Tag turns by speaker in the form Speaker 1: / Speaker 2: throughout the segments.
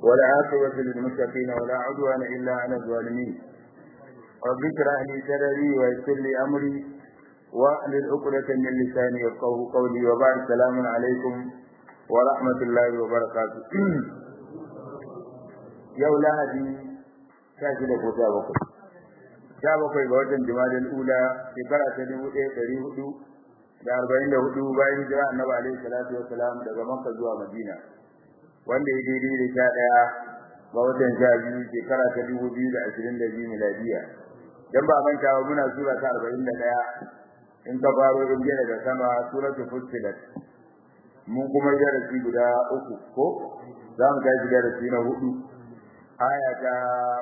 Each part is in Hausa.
Speaker 1: ولا عاقبة للمتقين ولا عدوان إلا على الظالمين رب اشرح لي صدري ويسر لي أمري واحلل عقدة من لساني يفقهوا قولي وبعد السلام عليكم ورحمة الله وبركاته yau lahadi sha shida ko sha bakwai sha bakwai ga watan jimadin ula shekara ta dubu ɗaya ɗari hudu da arba'in da hudu bayan hijira annabi alaihi salatu wassalam daga makka zuwa madina wanda ya daidai da sha ɗaya ga watan sha biyu shekara ta dubu biyu da ashirin da biyu miladiya dan ba manta ba muna sura ta arba'in da ɗaya in ka faro in daga sama suratul fussilat mun kuma darasi guda uku ko za mu tashi darasi na hudu aya ta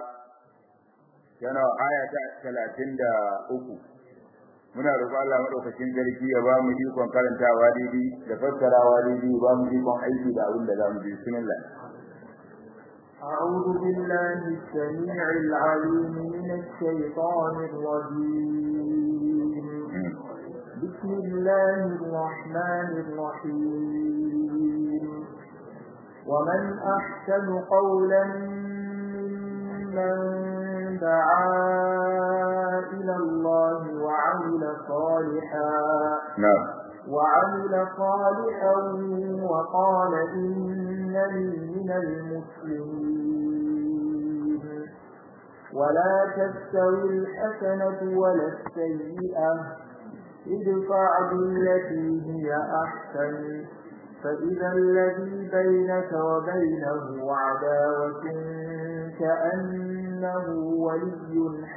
Speaker 1: yana aya ta talatin da uku muna roƙon Allah madaukakin sarki ya ba mu ikon karantawa daidai da fassarawa daidai ba mu ikon aiki da abin da za mu bi bismillah
Speaker 2: أعوذ بالله السميع العليم من الشيطان الرجيم بسم الله الرحمن الرحيم ومن أحسن قولا ممن دعا إلى الله وعمل صالحا
Speaker 1: نعم
Speaker 2: وعمل صالحا وقال إنني من المسلمين ولا تستوي الحسنة ولا السيئة ادفع بالتي هي أحسن فإذا الذي بينك وبينه عداوة كأنه ولي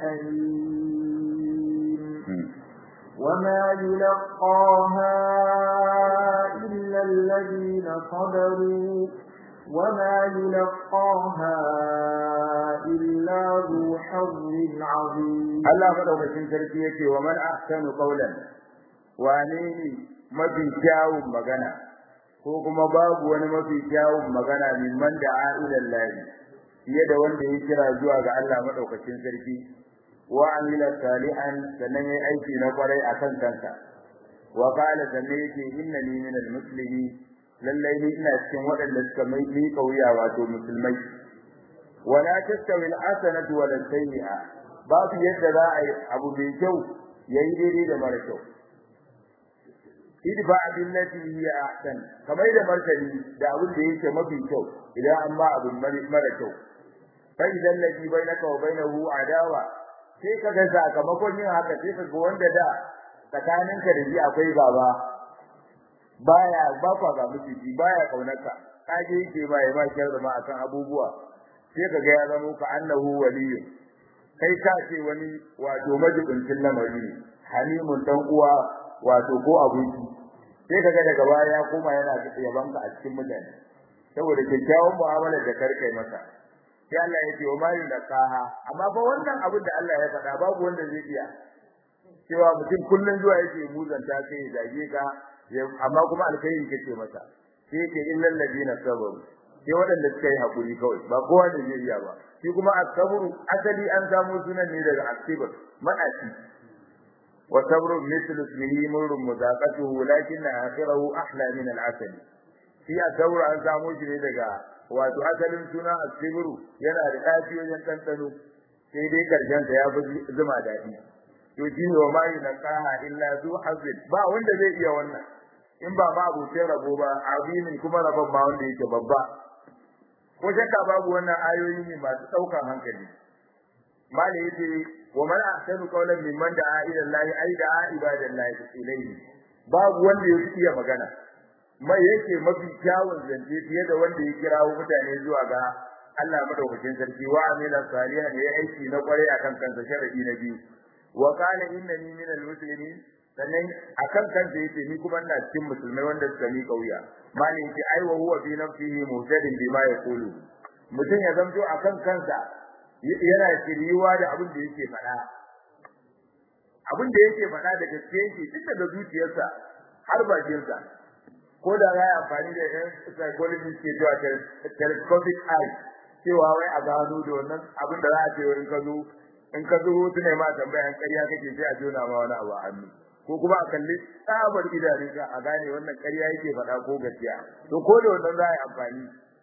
Speaker 2: حميم وما يلقاها إلا الذين صبروا وما يلقاها إلا ذو حظ عظيم
Speaker 1: الله مدوكacin sarki yake wa man ahsanu qawlan wane ne mafi kyawun magana ko kuma babu wani mafi kyawun magana mimman da a'ilan lahi fiye da wanda ya kira zuwa ga Allah madaukakin sarki wa amila salihan sannan yayi aiki na kwarai akan kansa wa qala sannan yake innani minal muslimin lallai ni ina cikin waɗanda suka mai ni kauya wato musulmai wala tastawi al-hasanatu wala sayyi'a babu yadda za a yi abu mai kyau yayi daidai da mara kyau idfa billati hiya ahsan kamar da martani da abin da yake mafi kyau idan an ba abin mara kyau fa idan ladhi bainaka wa bainahu adawa sai kaga sakamakon yin haka sai kaga wanda da tsakaninka da shi akwai gaba baya ba kwa ga miji baya kaunarka kaje yake ba ya ba da ma akan abubuwa sai kaga ya zama ka annahu waliyyu kai ka ce wani wato majibincin lamari ne halimun dan uwa wato ko abinci sai kaga daga baya ya koma yana yaban ka a cikin mutane saboda kyakkyawan mu'amalar da karkai masa sai Allah ya ce wa ma yulqaha amma fa wannan abin da Allah ya faɗa babu wanda zai iya cewa mutum kullun zuwa yake muzanta sai ya zage ka amma kuma alkhairi kake masa sai yake illal ladina sabaru sai wadanda suka yi hakuri kawai ba kowa ne zai iya ba shi kuma as-sabru asali an samu sunan ne daga as-sabr madaci wa sabru mithlu ismihi murrun mudaqatuhu lakinna akhirahu ahla min al-asal shi as-sabru an samu shi ne daga wato asalin suna as-sabru yana da dafi wajen tantano sai dai karshen sa ya fi zuma dadi to shine wa mai naqaha illa zu hazin ba wanda zai iya wannan in ba ma abuce rabo ba azimin kuma rabon ba wanda yake babba ko shakka babu wannan ayoyi ne masu daukan hankali mali yace wa man ahsanu qawlan mimman da'a ila Allah ay da'a ibadallahi ilayhi babu wanda yake iya magana mai yake mafi kyawun zance fiye da wanda ya kirawo mutane zuwa ga Allah madaukakin sarki wa amila salihan ya aiki na kware akan kansa sharadi na biyu wa qala innani minal muslimin sannan akan kansa yace ni kuma ina cikin musulmai wanda suka mi kauya mali yace ai wa huwa fi nafsihi muhtadin bima yaqulu mutum ya zamto akan kansa yana shiriwa da abin da yake faɗa abin da yake faɗa da gaske yake tun daga zuciyarsa har bakinsa ko da ya amfani da yan psychology ke cewa telescopic eye cewa wai a gano da wannan abin da za a ce wurin ka zo in ka zo hutu ne ma tambayan ƙarya kake sai a jona ma wani abu a hannu ko kuma a kalli tsabar idanun ka a gane wannan ƙarya yake faɗa ko gaskiya to ko da wannan za a yi amfani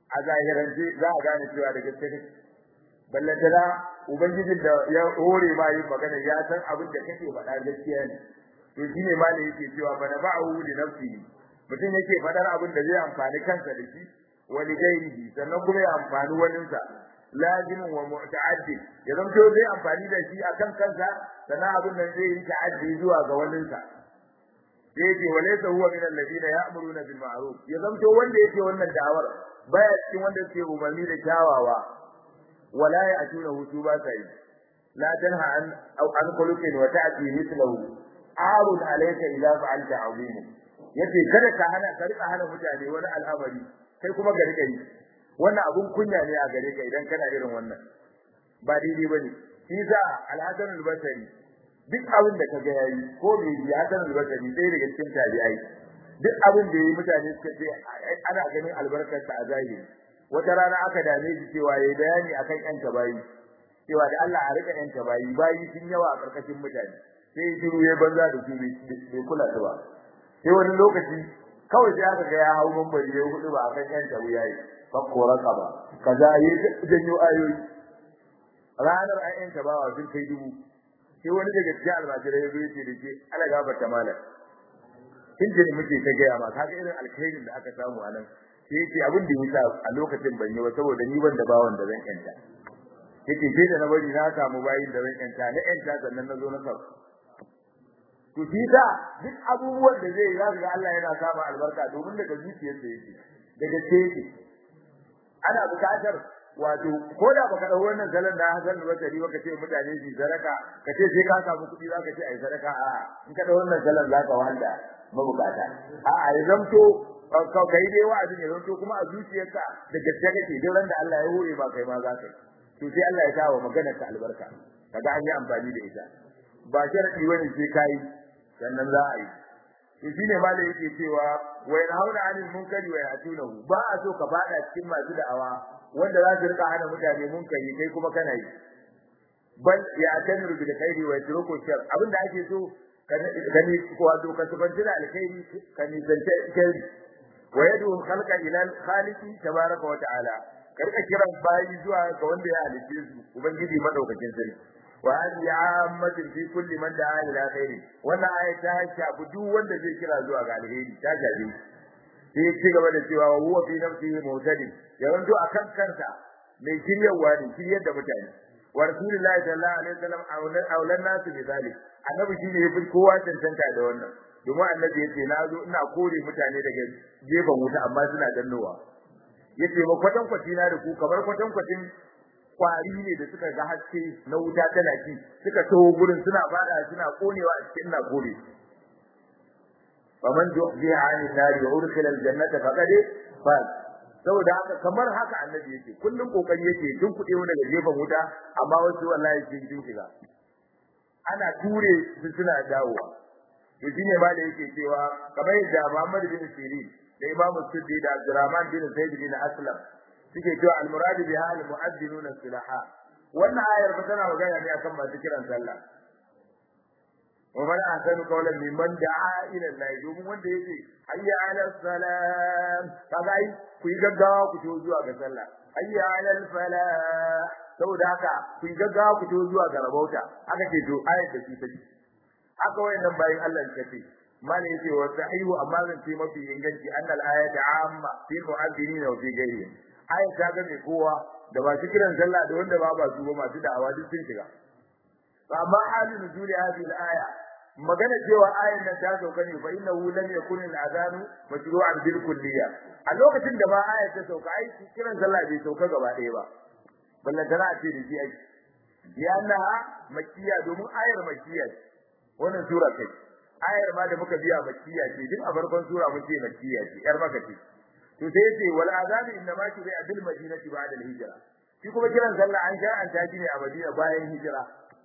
Speaker 1: a zahirance za a gane cewa da gaske kake ballantana ubangijin da ya hore ma yin magana ya san abin da kake faɗa gaskiya ne to shine ma da yake cewa fa nafa'u li nafsihi mutum yake faɗar abin da zai amfani kansa da shi wa li ghairihi sannan kuma ya amfani waninsa lazimin wa mu'ta'addi ya zanto zai amfani da shi akan kansa sannan abin nan zai yi ta'addi zuwa ga waninsa sai yake walaysa huwa min alladhina ya'muruna bil ma'ruf ya zanto wanda yake wannan da'awar baya cikin wanda yake umarni da kyawawa wala ya'tuna hutu ba sai la tanha an aw an khuluqin wa ta'ti mithluhu arun alayka idza fa'alta 'azim yace kada ka hana ka rika hana mutane wani al'amari kai kuma ga rika yi wannan abun kunya ne a gare ka idan kana irin wannan ba daidai bane shi sa al-hasan al-basri duk abin da kaga yayi ko me yi hasan al-basri sai daga cikin tabi'ai duk abin da yayi mutane suka ce ana ganin albarkar sa a zahiri wata rana aka dame shi cewa yayi bayani akan yan tabayi cewa da Allah a rika yan tabayi bayi sun yawa a karkashin mutane sai shiru ya banza da su bai kula ta ba sai wani lokaci kawai sai aka ga ya hau mambari ya hudu ba akan yan tabayi yayi fakko raka ba kaza yi janyo ayoyi ranar ayyan tabawa sun kai dubu sai wani daga cikin almajirai ya zo ya ce da ke ala gafarta malam kin jini muke ta gaya ma kaga irin alkhairin da aka samu a nan sai yake abin da yasa a lokacin ban yi ba saboda ni ban da bawan da zan yanta yake sai da na bari na samu bayin da zan yanta na yanta sannan na zo na sauka to shi ta duk abubuwan da zai yi za ga Allah yana samu albarka domin daga zuciyarsa yake daga ce yake ana buƙatar wato ko da baka dawo wannan zalan da Hassan da Basri baka ce mutane su sadaka ka ce sai ka samu kuɗi zaka ce ai sadaka a in ka dawo wannan zalan zaka wanda mabukata a a ya zamto ka kai dai wa'azin ya zamto kuma a zuciyarka da gaske kake duk ran da Allah ya hore ba kai ma zaka to sai Allah ya sa wa maganar ka albarka kaga an yi amfani da ita ba sharadi wani sai kai sannan za a yi to shine ma da yake cewa wa yanhauna 'anil munkari wa ya'tunahu ba a so ka fada cikin masu da'awa wanda za su rika hana mutane munkari kai kuma kana yi bal ya'tamiru bil khairi wa yatruku shar abinda ake so kani wato ka subanci da alkhairi kani zance alkhairi wa yadu khalqa ila al-khaliqi tabaraka wa ta'ala karka kiran bayi zuwa ga wanda ya halice su ubangiji madaukakin sarki wa hadi ammatin fi kulli man da'a ila khairi wannan aya ta shafi duk wanda zai kira zuwa ga alheri ta shafi sai ci gaba da cewa wa huwa fi nafsihi mutadi ya wanto akan kansa mai shiryawa ne shiryar da mutane wa rasulullahi sallallahu alaihi wasallam aulan nasu bi zalik annabi shine yafi kowa tantanta da wannan domin annabi yace na zo ina kore mutane daga gefen wuta amma suna dannowa yace ma kwatan kwatina da ku kamar kwatan kwatin kwari ne da suka ga haske na wuta tana ci suka taho gurin suna fada suna konewa a cikin na kore faman juhziha 'anil nari wa udkhila al-jannata faqad faz saboda haka kamar haka annabi yake kullum kokari yake tun kuɗe mu daga gefen wuta amma wasu wallahi sun jin shiga ana ture su suna dawowa to shine ma da yake cewa kamar yadda Muhammad bin Sirin da Imam Suddi da Abdurrahman bin Zaid bin Aslam suke cewa al-murad biha al-mu'addinuna silaha wannan ayar ba tana magana ne akan masu kiran sallah wa man ahsanu qawlan mimman da'a ila Allah domin wanda yake hayya 'ala salam kaga ai ku yi gaggawa ku to zuwa ga sallah hayya 'ala falah saboda haka ku yi gaggawa ku to zuwa ga rabauta haka ce to ayar da su take haka wayannan bayin Allah suka ce mali yace wa sahihu amma zan ce mafi inganci annal ayata amma fi mu'azzinin wa fi ghayrihim ayat ta ga mai kowa da ba su kiran sallah da wanda ba ba su ba masu da'awa duk sun shiga amma halin nuzuli hadhihi al-aya magana cewa ayan nan ta sauka ne fa innahu lam yakun al-adanu mashru'an bil kulliya a lokacin da ba ayat ta sauka ai kiran sallah bai sauka gaba ɗaya ba ballan tana ce da shi ai yana makkiya domin ayar makkiya wannan sura kai ayar ma da muka biya makkiya ce duk a farkon sura mun ce makkiya ce yar maka ce to sai yace wal azanu inna ma shi a bil madinati ba'da al hijra shi kuma kiran sallah an sha an taji ne a madina bayan hijira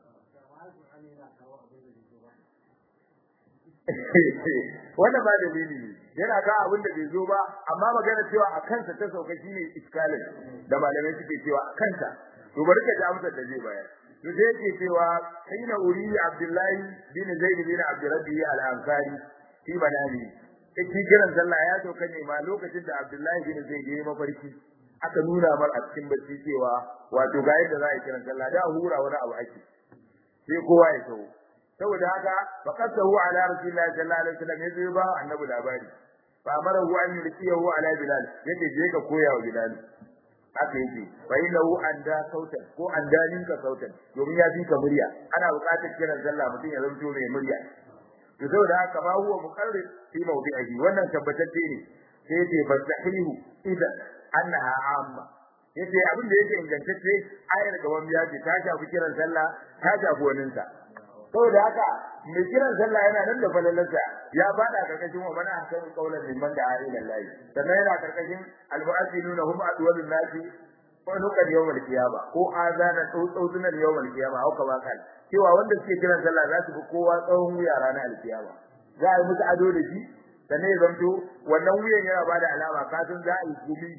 Speaker 1: wannan ba dalili ne yana ga abin da bai zo ba amma magana cewa a kansa ta sauka shine iskalin da malamai suke cewa a kansa to bari ka ji amsar da zai bayar to sai yake cewa kaina uri abdullahi bin zaid bin abdurrabbi al-ansari fi manami shi kiran sallah ya sauka ne ma lokacin da abdullahi bin zaid ya mafarki aka nuna mar a cikin bacci cewa wato ga yadda za a yi kiran sallah da hura wani abu ake sai kowa ya tawo saboda haka faqatahu ala rasulillahi sallallahu alaihi wasallam yazo ba annabi labari fa amara hu an yurkiyahu ala bilal yake je ka koya wa bilal haka yake fa innahu anda sautan ko andanin ka sautan domin ya fi ka murya ana buƙatar kiran sallah mutum ya zanto mai murya to saboda haka ma huwa muqarrir fi mawdi'ihi wannan tabbatacce ne sai yace fasahihu idan annaha amma yace abin da yake ingantacce ayar gaban ya ce ta shafi kiran sallah ta shafi waninsa saboda haka mai kiran sallah yana nan da falalarsa ya bada karkashin wa mana hakan kaulan liman da ayi lallahi sannan yana karkashin almu'azzinuna hum adwalun nasi ko nukan yawmal qiyama ko azana tsautsunan yawmal qiyama hau kama kan cewa wanda suke kiran sallah za su fi kowa tsawon wuya ranar alkiyama za a yi musu ado da shi sannan ya zanto wannan wuyan yana bada alama kasan za a yi gumi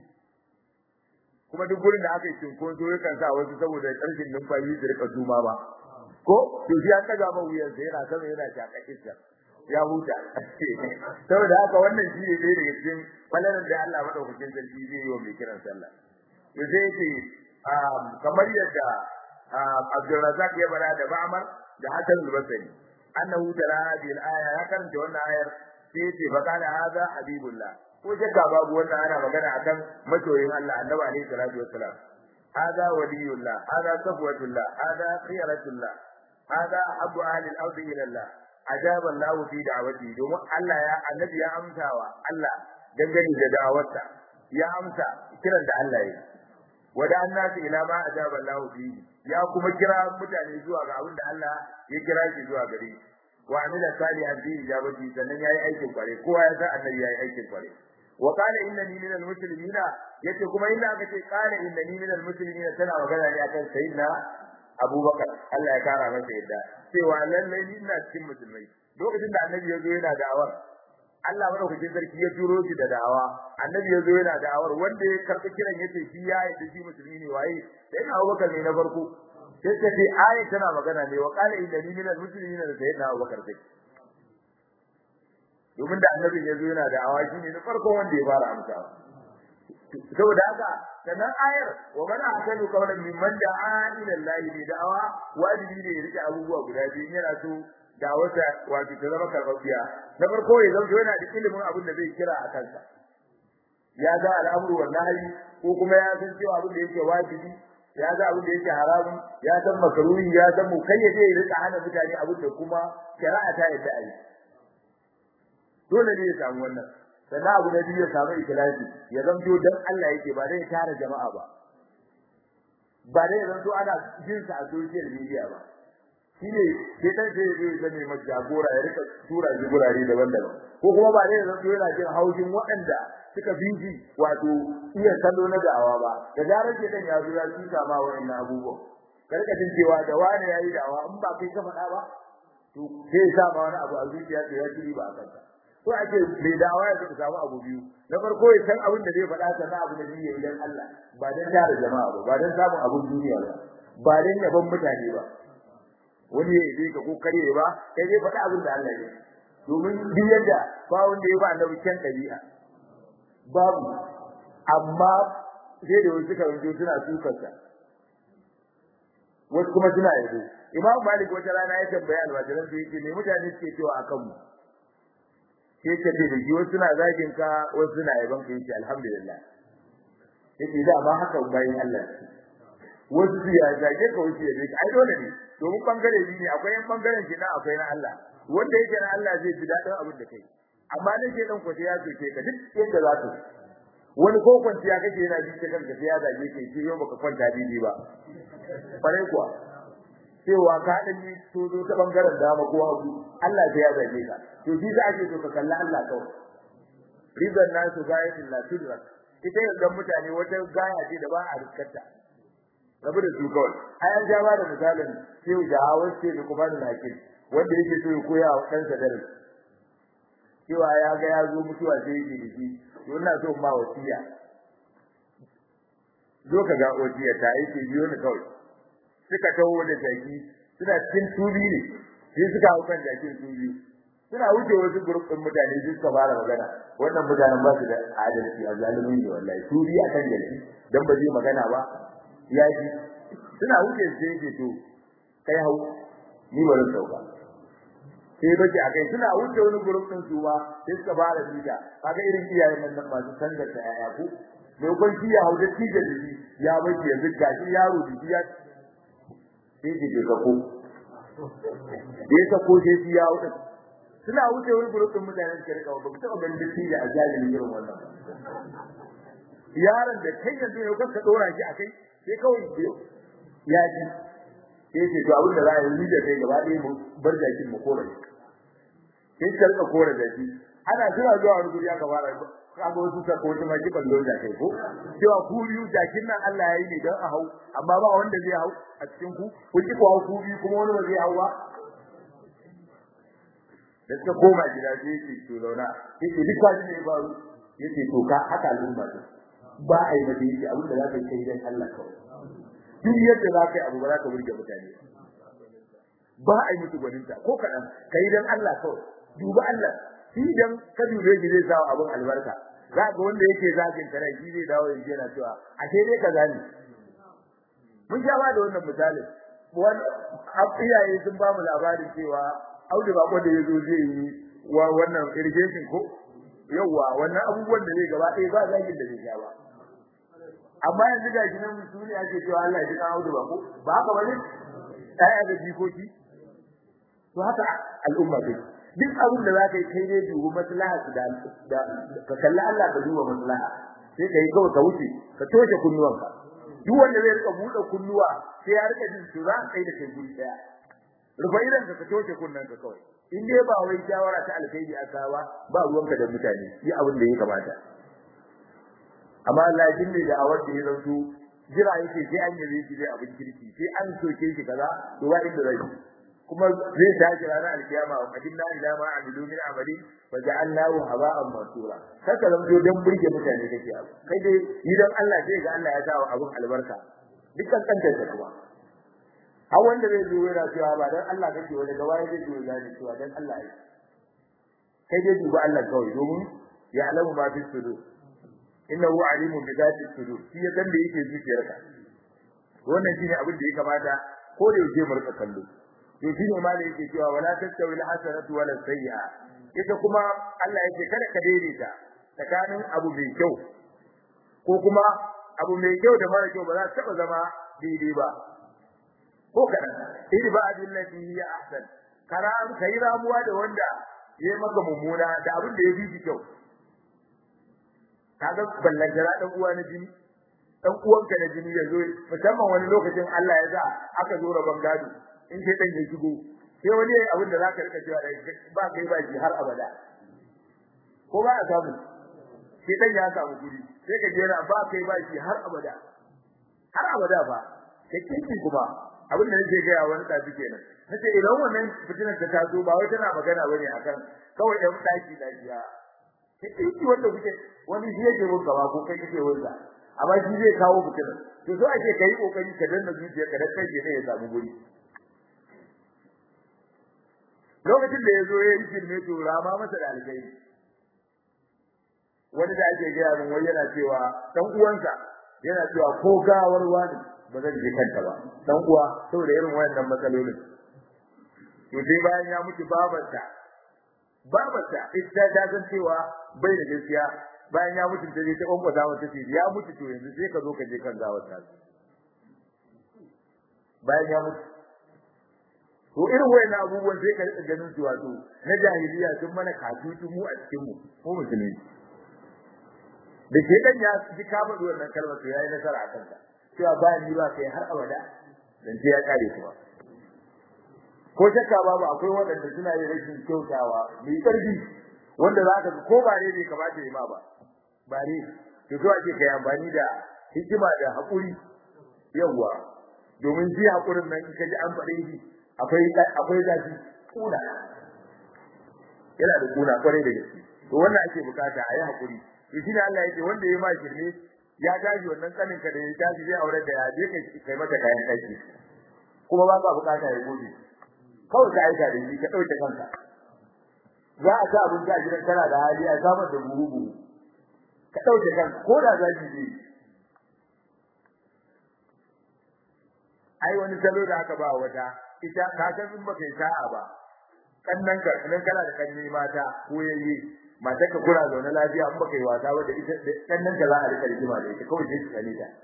Speaker 1: kuma duk gurin da aka yi cinkoso yakan sa wasu saboda ƙarshen numfashi su rika suma ba ko to shi an daga man wuyan sa yana sama yana shaka iska ya huta saboda haka wannan shi ne dai daga cikin falalar da Allah madaukakin sarki zai yi wa mai kiran sallah to sai yake kamar yadda Abdulrazak ya bara da Ba'mar da Hasan al-Basri annahu tara hadhihi al-aya ya karanta wannan ayar sai yace fa kana hadha habibullah ko shakka babu wannan ana magana akan masoyin Allah annabi alaihi salatu wassalam hada waliyullah hada safwatullah hada khiyratullah hada abu ahli al-ard ila Allah ajaba Allah fi da'wati domin Allah ya annabi ya amsawa Allah dangane da da'awarsa ya amsa kiran da Allah ya wada annasu ila ma ajaba Allah fi ya kuma kira mutane zuwa ga abin da Allah ya kira shi zuwa gare shi wa amila salihan fi ijabati sannan yayi aikin kware kowa ya san annabi yayi aikin kware wa qala innani minal muslimina yace kuma inda aka ce qala innani minal muslimina tana magana ne akan sayyidina Abubakar Allah ya kara masa yadda cewa lalle ni ina cikin musulmai lokacin da annabi ya zo yana da'awar Allah madaukakin sarki ya turo shi da da'awa annabi ya zo yana da'awar wanda ya karɓi kiran yace shi ya yi shi musulmi ne waye sai na Abubakar ne na farko sai ta ce ayat tana magana ne wa qala innani minal muslimina da sayyidina Abubakar sai domin da annabin ya zo yana da awaki ne na farkon wanda ya fara amsawa saboda haka sannan ayar wa man ahsanu qawlan mimman da'a ila Allah bi da'awa wajibi ne ya rike abubuwa guda biyu yana so da wata wato ta zama karbabiya na farko ya zama yana da ilimin abin da zai kira a kansa ya ga al'amru wal nahyi ko kuma ya san cewa abin da yake wajibi ya ga abin da yake haramun ya san makaruhi ya san mukayyade ya rika hana mutane abin da kuma shari'a ta yadda a yi dole ne ya samu wannan sannan abu na biyu ya samu ikhlasi ya zanto dan Allah yake ba dai tare jama'a ba ba dai zanto ana jin sa a social media ba shine sai dan sai zai zame masa jagora ya rika tura shi gurare daban-daban ko kuma ba dai zanto yana jin haushin waɗanda suka biji wato iya kallo na da'awa ba da zarar ke dan ya zo ya tuka ma wa'annan abubuwan karka jin cewa da wani yayi da'awa in ba kai ka faɗa ba to sai sa ma wani abu a zuciya to ya ci ba a kanka ko ake mai dawa ya samu abu biyu na farko ya san abin da zai faɗa sannan abu da zai yi dan Allah ba dan tare jama'a ba ba dan samun abun duniya ba ba dan yaban mutane ba wani ya yi ka ko kare ba kai zai faɗa abin da Allah ya domin duk yadda ba wanda ya ba annabi kyan ɗabi'a babu amma sai da wasu karanto suna sukarsa wasu kuma suna yabo imam malik wata rana ya tambayi almajiran su yake me mutane suke cewa akan mu sai ka ce da shi wasu suna zagin ka wasu suna yaban ka yace alhamdulillah yace da ba haka bayin Allah wasu su ya zage ka wasu ya zage ai dole ne domin bangare biyu ne akwai yan bangaren shi na akwai na Allah wanda yake na Allah zai ji dadin abin da kai amma ne ke dan kwace ya ce ka duk yadda za ka wani ko kwanciya kake yana ji ta kanka sai ya zage ka ce yau baka kwanta daidai ba farai kuwa cewa ka dan yi tozo ta bangaren dama ko hagu Allah sai ya zage ka to shi za ake so ka kalla Allah kawai ridan nasu gayatin la tudrak ita yanzu mutane wata gaya ce da ba a riskarta rabu da su kawai ayan ja ba da misalin sai da hawa ce da kuma da hakim wanda yake so ya koya wa kansa darasi cewa ya ga ya zo mutuwa sai yake da shi to ina so ma wasiya zo ka ga wasiya ta yake biyo ni kawai suka tawo da jaki suna cikin tubi ne sai suka hau kan jakin tubi suna wuce wasu group din mutane su suka fara magana wannan mutanen ba su da adalci a zalimin ne wallahi su biya kan gari dan ba zai magana ba ya ji suna wuce su yake to kai hau ni ba zan sauka sai bace a kai suna wuce wani group din su ba sai suka fara bida kaga irin iyayen nan masu sanda ta yaya ku me kun kiya hau da tije da shi ya bace yanzu gashi yaro da shi ya sai ke ka ko ya ka ko sai ya hau suna wuce wani group din mutanen suka rika ba ku taba ganin da tije a jalin irin wannan yaron da kai yanzu ne kanka dora shi akai sai kawai ya ji sai ce to abin da za a yi da kai gaba ɗaya mu bar jakin mu kore sai ka rika kore jaki ana jira zuwa wani guri aka fara kaga wasu ta ko ta maki ballo da kai ko cewa ku biyu jakin nan Allah ya yi ne don a hau amma ba wanda zai hau a cikin ku ku ki ko ku biyu kuma wani ba zai hau ba da suka koma gida sai yake to zauna yake duk kwani ne ba yake to ka haka al'umma ba a yi mata yake abin da za ka yi kai dan Allah kawai duk yadda za ka yi abu ba za ka burge mutane ba a yi musu gwaninta ko kaɗan ka yi don Allah kawai duba Allah shi dan ka dube shi zai sawa abin albarka za ga wanda yake zagin ka rai shi zai dawo yanzu yana cewa a sai dai ka gane mun sha ba da wannan misalin wani iyaye sun ba mu labarin cewa Audu ba da yazo zai yi wa wannan irrigation ko yawa wannan abubuwan da zai gaba ɗaya ba zagin da zai sha ba amma yanzu ga shi nan musuli ake cewa Allah ya ji kawo da bako ba haka bane ai ga jikoki to haka al'umma ce duk abin da zaka yi kai dai dubu maslaha da da ka kalli Allah ka duba maslaha sai kai kawai ka wuce ka toshe kunnuwanka duk wanda zai rika bude kunnuwa sai ya rika jin tura kai da kai guri daya rufa idan ka toshe kunnanka kawai in dai ba wai shawara ta alkhairi aka ba ba ruwanka da mutane yi abin da ya kamata amma Allah ya dinne da awar da ya zanto jira yake sai an yi shi dai abin kirki sai an soke shi kaza to ba inda zai kuma zai tashi ranar alkiyama wa qadimna ila ma amilu min amali wa ja'alnahu haba'an mansura kaka zanto dan burge mutane kake abu kai dai idan Allah sai ga Allah ya sa wa abun albarka dukkan kanta ta kuma har wanda zai zo yana cewa ba dan Allah kake wani gaba zai zo yana cewa dan Allah ai kai dai duba Allah kawai domin ya alamu ma fi sudur innahu alimun bi zati sudur shi ya san da yake zuciyarka wannan shine abin da ya kamata ko da yake mu rika kallo to shine ma da yake cewa wala tastawi al-hasanatu wala sayyi'a ita kuma Allah yake kada ka daidaita tsakanin abu mai kyau ko kuma abu mai kyau da mara kyau ba za su taba zama daidai ba ko kadan idba billati hiya ahsan karam kai ramuwa da wanda yayi maka mummuna da abin da ya fi kyau kaga ballantara dan uwa na jini dan uwanka na jini yazo musamman wani lokacin Allah ya sa aka zo rabon gado in sai dan ya shigo sai wani abin da zaka rika cewa ba kai ba shi har abada ko ba a samu sai dan ya samu guri sai ka jera ba kai ba shi har abada har abada fa kai kinki kuma abin da nake ga wani tafi kenan nace idan wannan fitinar ta taso ba wai tana magana bane akan kawai ɗan daki dakiya kinki wanda kuke wani shi yake mun gaba ko kai kake wanda amma shi zai kawo fitinar to so ake kai kokari ka danna zuciya ka dan kai ne ya samu guri lokacin da yazo yayin shirme to rama masa da alkai wani da ake gaya min wai yana cewa dan uwansa yana cewa ko gawar wani ba zan je kanta ba dan uwa saboda irin wayannan matsalolin to sai bayan ya mutu babarta babarta ita ta san cewa bai da gaskiya bayan ya mutu ta je ta kwankwasa mata ce ya mutu to yanzu sai ka zo ka je kan gawar ta bayan ya mutu to irin wayannan abubuwan sai ka rika ganin su wato na jahiliya sun mana katutu mu a cikin mu mu musulmi da ke dan ya ji ka faɗi wannan kalmar to yayi nasara a kanka cewa bayan ni ba kai har abada dan sai ya kare kuwa ko shakka babu akwai waɗanda suna yin rashin kyautawa mai ƙarfi wanda za ka ko ba ne bai kamata ya ma ba ba ne to so ake kai amfani da hikima da haƙuri yawwa domin shi haƙurin nan in ka ji an faɗe shi akwai akwai zafi kuna yana da kuna kwarai da gaske to wannan ake bukata a yi haƙuri to shine Allah yake wanda ya ma shirme ya gaji wannan kanin ka da ya tashi zai aure da ya je kai kai mata kayan aiki kuma ba ka bukata ya gode kawai ka aika da shi ka dauke kanka za a ci abinci a gidan kana da hali a samar da buhu buhu ka ɗauke kan ko da za ki je ai wani salo da aka ba wata ita ka san in baka yi sa'a ba kannan ka nan kana da kanni mata ko yayi mata ka kura zaune lafiya in baka yi wasa ba da ita kannan ka za a rika rigima da ita kawai sai ka kane ta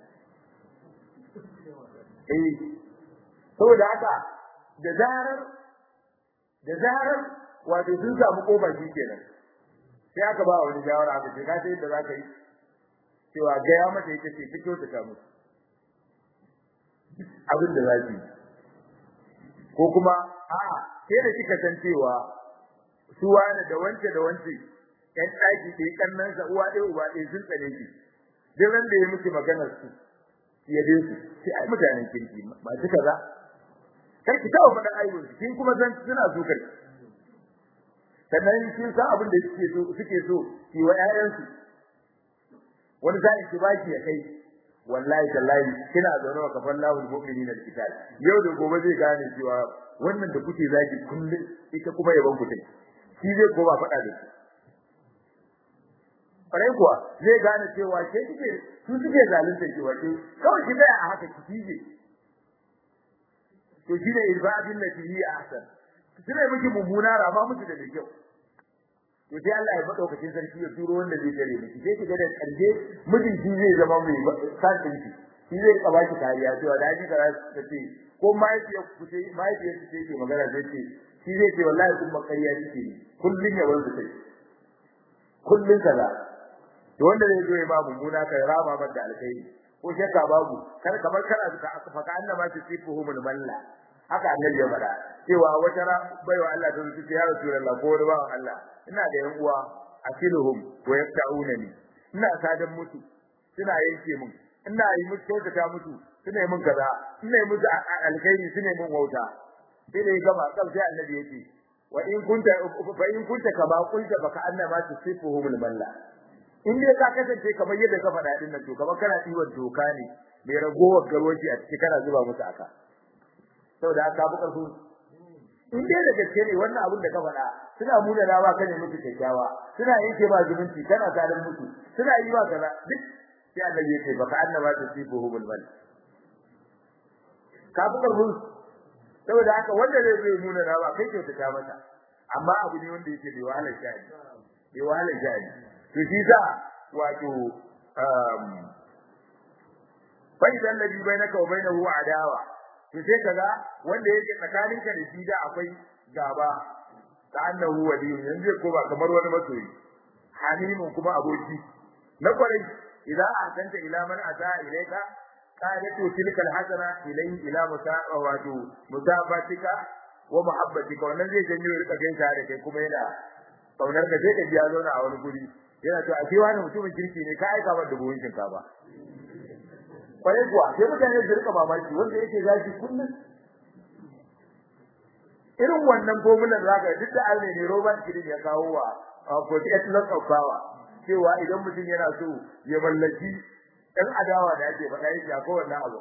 Speaker 1: eh saboda haka da zarar da zarar wato sun samu kofar shi kenan sai aka ba wani shawara aka ce ka sai yadda za ka yi cewa gaya mata ita ce fito ta kamu abin da za ki ko kuma a'a sai da kika san cewa su wani da wance da wance ƴan ɗaki ɗaya kannan sa uwa ɗaya uba ɗaya sun tsane ki duk ran da ya miki maganar su ya bin su sai ai mutanen kirki ba su kaza kar ki taɓa faɗan aibun su kin kuma san suna so kai sannan kin san abin da suke so suke so ki wa ƴaƴansu wani sa'in ki baki ya kai wallahi tallahi kina zaune wa kafan lahu mu'minina alkitab yau da gobe zai gane cewa wannan da kuke zaki kullun ita kuma yaban ku take shi zai koma faɗa da shi farai kuwa zai gane cewa ke kike su suke zalunta ki wace kawai ki tsaya a haka ki kije to shi ne ibadin lati hi ahsan kina miki mummuna rama miki da kyau to sai Allah ya madaukakin sarki ya turo wanda zai tare miki sai kiga da karje mijin shi zai zama mai sakin ki shi zai kaba ki kariya cewa da ji kara ta ce ko mahaifiyar ku ce mahaifiyar ku ce ke magana sai ce shi zai ce wallahi kun makariya kike kullun ya wanzu kai kullun kaza to wanda zai zo ya ba mummuna kai rama mata da alkhairi ko shakka babu kar kamar kana ka faka annama tusifuhumul malla haka annabi ya faɗa cewa wata ra baiwa Allah ta zuci ya rasulullah ko wani bawan Allah ina da yan uwa asiluhum wa yaqta'unani ina sadan mutu suna yanke mun ina yi musu kyautata mutu suna yi mun kaza ina yi musu alkhairi suna yi mun wauta sai da ya gama kal sai annabi yake wa in kunta fa in kunta kama kunta baka annama tusifuhumul malla in dai ka kasance kamar yadda ka faɗa din nan to kamar kana diwan doka ne mai ragowar garwaci a ciki kana zuba musu aka saboda haka bu karfu in dai da gaske ne wannan abin da ka faɗa suna muna da ba kane musu kyakkyawa suna yanke ba zumunci kana zalim musu suna yi ba kaza duk sai annabi ya ce baka annaba ta sifuhu bil mal ka bu karfu saboda haka wanda zai zai muna da ba kai kyautata mata amma abu ne wanda yake bai wahalar sha'ani bai wahalar sha'ani to shi sa wato um fa idan ladhi bainaka wa bainahu adawa to sai kaga wanda yake tsakaninka da shi da akwai gaba ta annahu wali yanzu ko ba kamar wani masoyi halimun kuma aboki na kwarai idan ahsanta ila man ata ilayka qadatu tilka alhasana ilayhi ila musa'a wato musabatika wa muhabbatika wannan zai janyo rika gaisa da kai kuma yana kaunar ka sai ka ji ya zauna a wani guri yana to a ce wani mutumin kirki ne ka aika masa buhun shinkafa kwarai kuwa sai mutane su rika mamaki wanda yake zaki kullum irin wannan formular zaka duk da Allah ne Robert Kidin ya kawo wa for the ethics of power cewa idan mutum yana so ya mallaki ɗan adawa da ake faɗa yake akwai wannan abu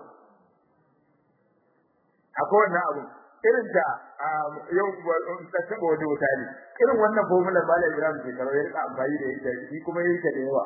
Speaker 1: akwai wannan abu irin da yau ta taba wani wuta ne irin wannan formular Malam Ibrahim ke karo ya rika amfani da ita shi kuma yayi ta da yawa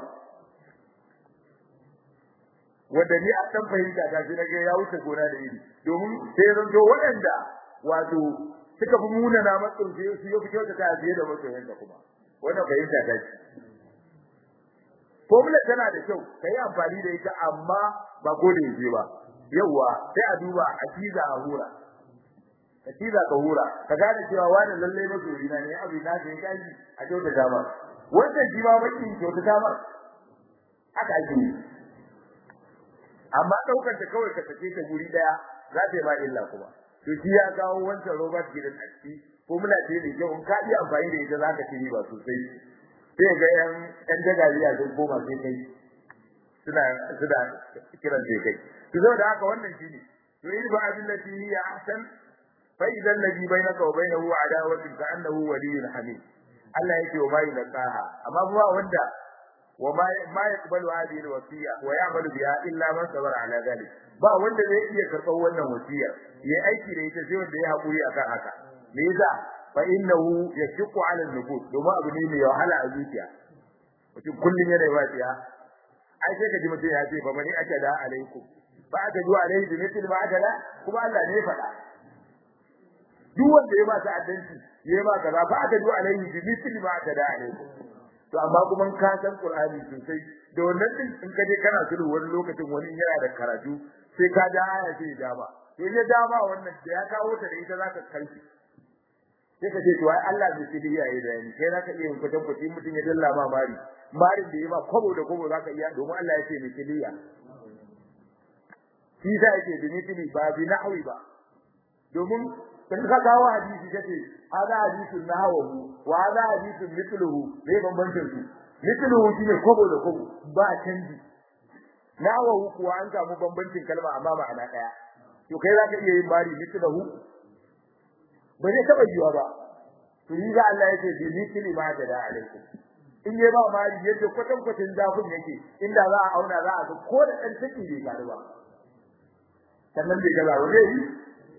Speaker 1: wanda ni a dan fahimta ta shi nage ya wuce gona da iri domin sai zan zo waɗanda wato suka fi muna na matsin sai su yi kyauta ta biye da masoyanka kuma wannan fahimta ta ce formula tana da kyau kai amfani da ita amma ba ko da yake ba yawa sai a duba a ciza a hura ka ciza ka hura ka gane cewa wani lalle masoyi na ne abu na sai kaji a kyauta ta ma wannan shi ma bakin kyauta ta ma haka ake yi amma daukar ta kawai ka sake ta guri daya za ta yi ma illa kuma to shi ya kawo wancan Robert Gideon a ciki ko muna ce ne kyau in ka yi amfani da ita zaka ci riba sosai sai ga yan yan dagariya sun koma sai kai suna suna kiran sai kai to saboda haka wannan shine to in ba abin da shi ya ahsan fa idan ladhi bainaka wa bainahu adawatun ka annahu waliyyun hamid Allah yake wa mai nakaha amma ba wanda وما ما يقبل هذه الوصيه ويعمل بها الا من صبر على ذلك ba wanda zai iya karɓar wannan wasiya yayi aiki da ita sai wanda ya hakuri akan haka me yasa fa innahu yashqu ala an-nufus domin abu ne mai wahala a zuciya mutum kullum yana yi wajiya ai sai ka ji mutum ya ce fa mani aka da alaikum ba aka zuwa alaihi bi mithli ma aka da kuma Allah ne ya faɗa duk wanda ya ba ta addanci ya ba kaza ba aka zuwa alaihi bi mithli ma aka da alaikum to amma kuma ka san Qur'ani sosai da wannan din in ka je kana sulhu wani lokacin wani yana da karatu sai ka ja aya sai ya ba to ya dama wannan da ya kawo ta da ita zaka kalfi sai ka ce to ai Allah bai sidi yayi da ni kai zaka iya kwatan kwati mutun ya dalla ma mari marin da yayi ma kwabo da kwabo zaka iya domin Allah ya ce ni kiliya shi da yake da mitili ba bi nahwi ba domin kan ka kawo hadisi kace hada hadisun nahwu wa hada hadisun mithluhu bai bambancin su mithluhu shine kwabo da kwabo ba canji nahwu kuwa an samu bambancin kalma amma ma'ana daya to kai zaka iya yin mari mithluhu ba zai taba yiwa ba to yi ga Allah yake bi mithli ma da alaikum in yi ba mari yadda kwatan kwatan zafin yake inda za a auna za a ga ko da dan take bai gari ba sannan bai gaza ba zai yi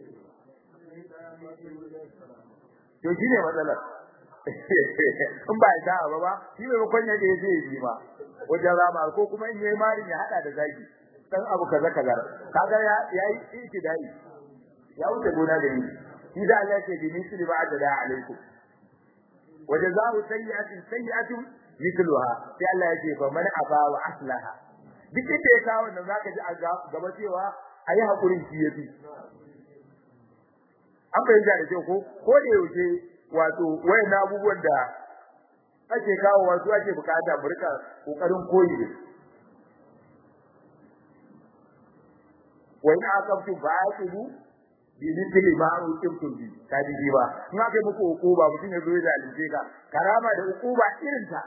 Speaker 1: to shi ne matsalar in ba ya ba ba shi ne bakon yadda ya zai yi ba wajen rama ko kuma in yi mari ya hada da zagi dan abu kaza kaza kaga ya yi ikidai ya wuce gona da ni shi da Allah ce bi misli ba da alaikum wa jazaa'u sayyi'atin sayyi'atun mithluha sai Allah ya ce fa man aba wa aslaha duk inda ya kawo nan zaka ji a gaba cewa ayi hakurin shi yafi an bayyana da cewa ko ko da yaushe wato wayan abubuwan da ake kawo wasu ake bukata burka kokarin koyi da wa in aqamtu fa'aqibu bi mithli ma uqimtum bi kadi ji ba in aka yi muku hukuma mutum ya zo ya zalunce ka karama da hukuma irin ta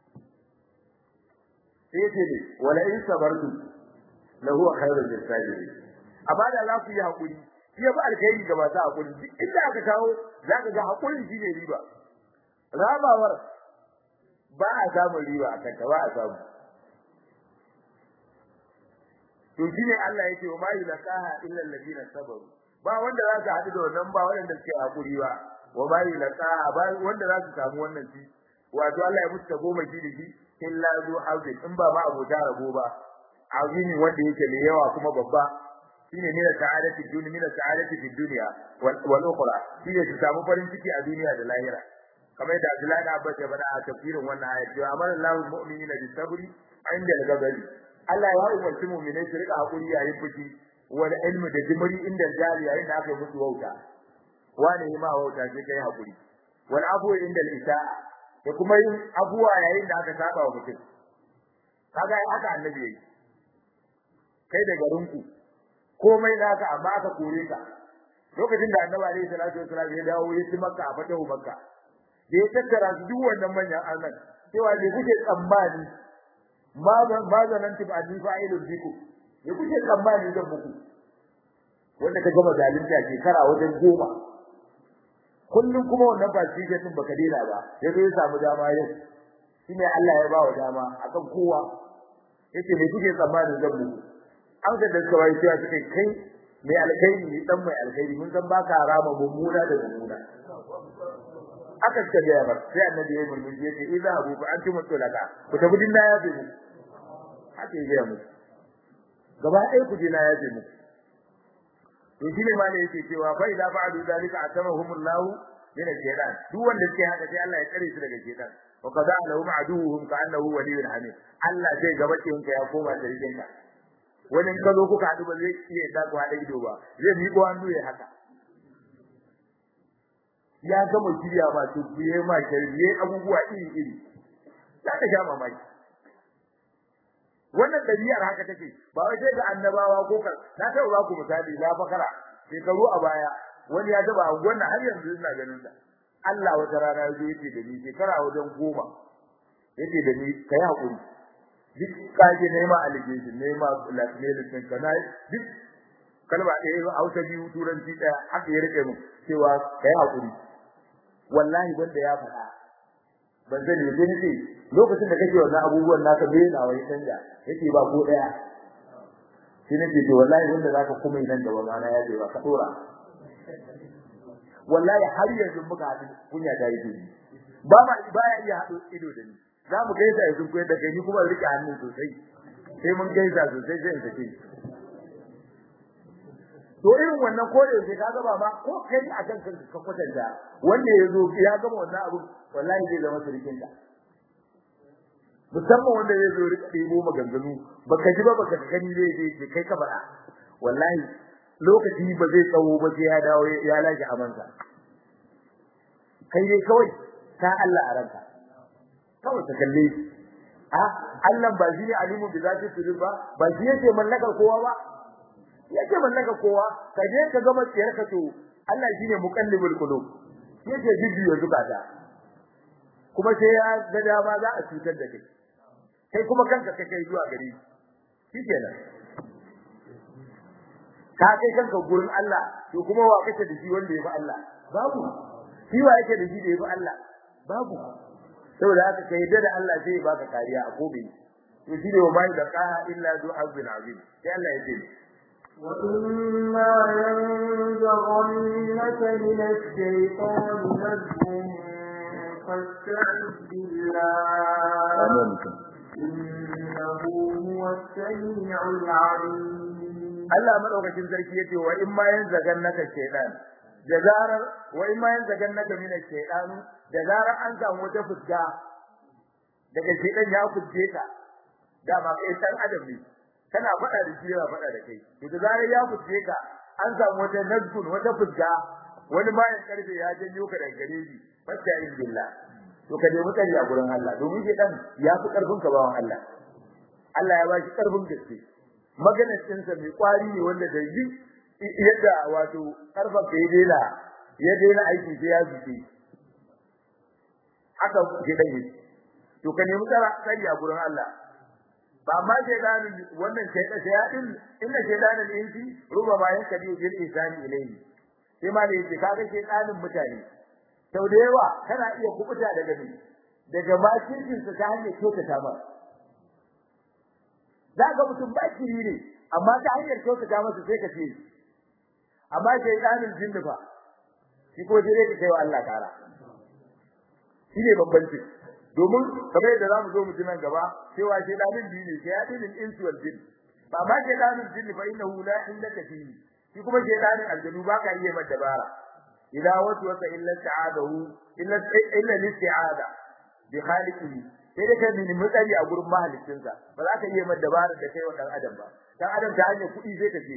Speaker 1: sai ce ne wala in sabartu lahu khairul lisabirin amma da za ku yi hakuri shi ya ba alkhairi ga masu hakuri duk inda aka kawo za ka ga hakurin shi ne riba ramawar ba a samun riba a kanta ba a samu to shine Allah yake wa ma yulqaha illa alladhina sabaru ba wanda za su haɗu da wannan ba wanda suke hakuri ba wa ma yulqaha ba wanda za su samu wannan shi wato Allah ya musu ta goma shi da shi illa zu hazin in ba ma abota rabo ba azimi wanda yake mai yawa kuma babba shine ne da sa'adati dunya min sa'adati fi dunya wal ukhra shine su samu farin ciki a duniya da lahira kamar da Abdullahi da Abbas ya faɗa a tafsirin wannan ayat cewa amara Allahu mu'minina bis sabri inda al-ghadari Allah ya umarci mu'minai su rika hakuri yayin fushi wal ilmi da jimri inda jari yayin da aka musu wauta wani ma wauta sai kai hakuri wal afu inda al-isa'a da kuma yin abuwa yayin da aka saba wa mutum kaga haka annabi yayi kai da garinku komai naka amma aka kore ka lokacin da annabi alaihi salatu wasallam ya dawo ya ci makka a fatahu makka da ya tattara su duk wannan manyan annan cewa ne kuke tsammani ma zanan tib an fa'ilun biku ne kuke tsammani zan muku wanda ka gama zalunta shekara wajen goma kullum kuma wannan ba shi din baka dena ba yazo ya samu dama yau shine Allah ya bawa dama akan kowa yace me kuke tsammanin zan muku an ga da kawai cewa suke kai mai alkhairi ne dan mai alkhairi mun san baka rama mummuna da mummuna aka ce da yabar sai annabi ya murmushi yace idza abu fa antum tulaka ku tafi din na yafe mu haka ya mu gaba ɗaya ku je na yafe mu to shi ne malai yake cewa fa idza fa'alu zalika atamahumullahu min al-shaytan duk wanda suke haka sai Allah ya tsare su daga shaytan wa qada lahum aduwwuhum ka annahu waliyyun hamid Allah zai gaba ka ya koma da rigenka wani ka zo kuka haɗu ba zai iya da ku haɗa ido ba zai miƙo hannu ya haka ya gama shirya ma to biye ma shirye abubuwa iri iri za ka sha mamaki wannan ɗabi'ar haka take ba wai sai ga annabawa ko ka na taɓa ba ku misali na fakara shekaru a baya wani ya taba a wannan har yanzu ina ganin sa Allah wata rana ya zo yace da ni shekara wajen goma yace da ni kai hakuri duk kaje nema allegation nema blackmailing ka na duk kalma ɗaya Hausa biyu turanci ɗaya haka ya rike mu cewa kai hakuri wallahi banda ya faɗa ban sani ba sai ce lokacin da kake wannan abubuwan naka bai na wai canja yake ba ko ɗaya sai nake to wallahi wanda zaka kuma nan da wannan ya ce ba ka dora wallahi har yanzu muka haɗu kunya ta yi dini ba ma baya iya haɗu ido da ni za mu gaisa yanzu ko da kai ni kuma rike hannun sosai sai mun gaisa sosai sai in sake to irin wannan ko da yake kaga ba ma ko kai a kan kanka ka kwatanta wanda ya zo ya gama wannan abu wallahi zai zama surikin ka musamman wanda zai zo rika ɗebo maganganu baka ji ba baka gani zai je kai ka faɗa wallahi lokaci ba zai tsawo ba sai ya dawo ya laji amansa kai dai kawai ta Allah a ranka kawai ka kalle shi a Allah ba shi ne alimu bi zati sudur ba ba shi yake mallakar kowa ba yake mallakar kowa ka je ka gama tsiyar ka to Allah shine muqallibul qulub yake jibbiyo zukata kuma sai ya ga dama za a cutar da kai kai kuma kanka kake zuwa gare shi shikenan ka kai kanka gurin Allah to kuma wa kake da shi wanda ya fi Allah babu shi wa yake da shi da ya fi Allah babu saboda haka kai da Allah sai ya baka kariya a gobe to shi ne wa mai da qaha illa zu azbin azim sai Allah ya ce
Speaker 2: وإما ينزغنك من الشيطان نزغ فاستعذ بالله إنه هو السميع العليم
Speaker 1: Allah madaukakin sarki yace wa in ma yanzagannaka shaytan da zarar wa in ma yanzagannaka min ash-shaytan da zarar an samu wata fuska daga shaytan ya fuje ka dama kai san adam ne kana faɗa da shi yana faɗa da kai to da zarar ya fuje ka an samu wata nazgun wata fuska wani bayan karfe ya janyo ka daga gare shi fasta in billah to ka nemi tsari a gurin Allah domin shaytan ya fi karfin ka bawan Allah Allah ya ba shi karfin gaske maganar cinsa mai kwari ne wanda da yi yadda wato karfa bai daina ya daina aiki sai ya zuke haka ke dan yi to ka nemi tsara tsari a gurin Allah ba ma shaydanin wannan shaydan shayadin inna shaydanin insi ruba ma yanka biyu bil insani ilayhi sai ma ne yake kaga shaydanin mutane sau da yawa kana iya kubuta daga ni daga makircin sa ta hanyar kyautata ba za ga mutum ba kiri ne amma ta hanyar kyautata masa sai ka ce amma shaydanin jinni fa shi ko dai ka kai wa Allah kara shi ne bambanci domin kamar yadda zamu zo mu ji nan gaba cewa shaydanin biyu ne shaydanin insu wal jinn ba ma shaydanin jinn fa innahu la illaka fihi shi kuma shaydanin aljanu ba ka iya mata dabara idan wasu wasa illa ta'adahu illa illa listi'ada bi khaliqihi sai da kai mini mutsari a gurin mahaliccinsa ba za ka iya mata dabara da kai wa dan adam ba dan adam ta hanyar kuɗi sai ka ce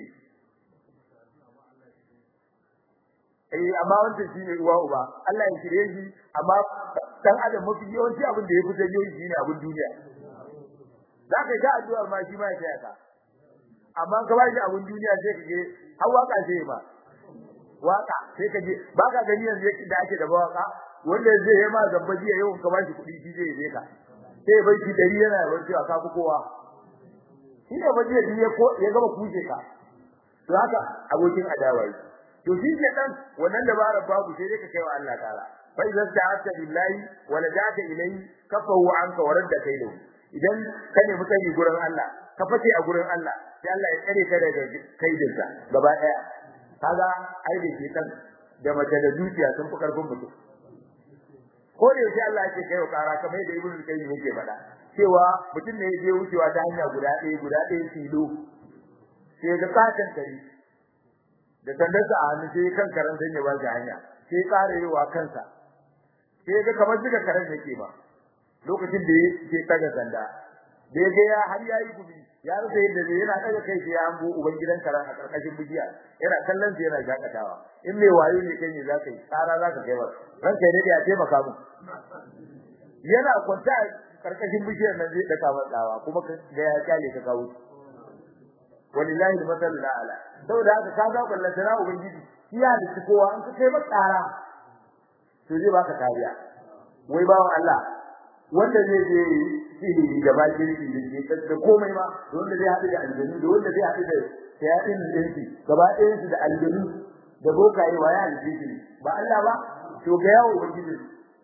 Speaker 1: eh amma wannan shine uwa uba Allah ya shirye shi amma dan adam mafi yawanci abin da ya fi janyo shi ne abin duniya za ka ga addu'ar ma shi ma ya taya ka amma ka ba shi abin duniya sai ka je har waka sai ba waka sai ka je ba ka gani yanzu da ake da waka wanda zai yi ma zamba jiya yau ka ba shi kuɗi shi zai yi ka sai bai shi dari yana bar cewa ka fi kowa shi ne ba jiya ya gama kuje ka to haka abokin adawa yi to shi ke dan wannan dabarar babu sai dai ka kai wa Allah ta'ala fa idza ta'ata billahi wa lajata ilayhi kafahu anka wa radda kaidu idan ka ne mutane gurin Allah ka fice a gurin Allah sai Allah ya tsare ka daga kaidinsa gaba daya kaga ai da ke dan da mace da dukiya sun fi karfin mutum ko da yake Allah yake kai wa kara kamar yadda Ibn Qayyim yake faɗa cewa mutum ne ya je wucewa ta hanya guda ɗaya guda ɗaya tilo sai ga katon kare da sandarsa a hannu sai kan karan dan ya ba shi hanya sai ƙara yiwa kansa sai ga kamar duka karan yake ba lokacin da yake taga sanda da ya ga ya har yayi gubi ya rasa yadda zai yana daga kai sai ya hango uban gidan karan a karkashin bijiya yana kallon sa yana jakatawa in mai wayo ne kai ne za ka yi tsara za ka kai ba ran kai dai ya taimaka mu yana kwanta karkashin bishiyar nan zai daka matsawa kuma ga ya kyale ka kawo walillahi al-masal ala saboda haka ka ga kullun sana ubangiji iya da kowa an kai ba tsara to zai baka kariya wai bawan Allah wanda zai je sihiri da bakirci da ke da komai ma wanda zai haɗu da aljanu da wanda zai haɗu da shayatin dinki gaba ɗayan su da aljanu da bokaye waya aljihi ba Allah ba to ga yawo ubangiji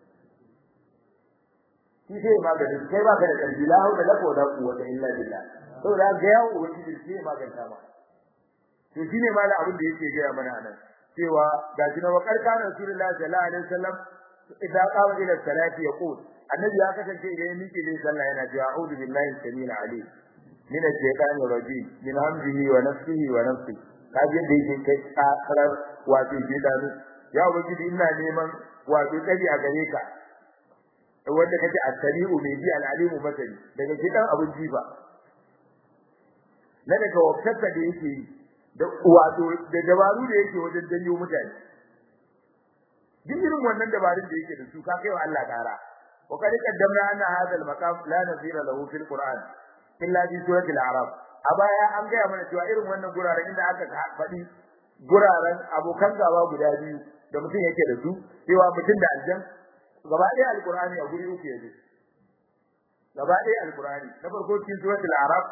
Speaker 1: shi sai magani kai baka da kalbi la hawla la quwwata illa billah saboda ga yawo ubangiji sai maganta ma to shine ma abin da yake gaya mana nan cewa ga shi na wakar kana rasulullahi sallallahu alaihi wasallam idan qama ila salati yaqul annabi ya kasance idan ya miƙe zai sallah yana cewa a'udhu billahi samil alim min ash-shaytanir rajim min hamzihi wa nafsihi wa nafsi kaje da yake kai karar wato shaytanu ya ubangiji ina neman wato tsari a gare ka wanda kake as-sami'u mai ji al-alimu masani daga kidan abin jifa na daga wakata da yake da wato da dabaru da yake wajen danyo mutane duk irin wannan dabarun da yake da su ka kai wa Allah kara wa kad qaddamna anna hadha al-maqam la nazira lahu fil qur'an illa fi surati al-a'raf a baya an gaya mana cewa irin wannan guraren inda aka faɗi guraren abokan gaba guda biyu da mutum yake da su cewa mutum da aljan gaba ɗaya alqur'ani a guri uku yake gaba ɗaya alqur'ani na farko cikin suratul a'raf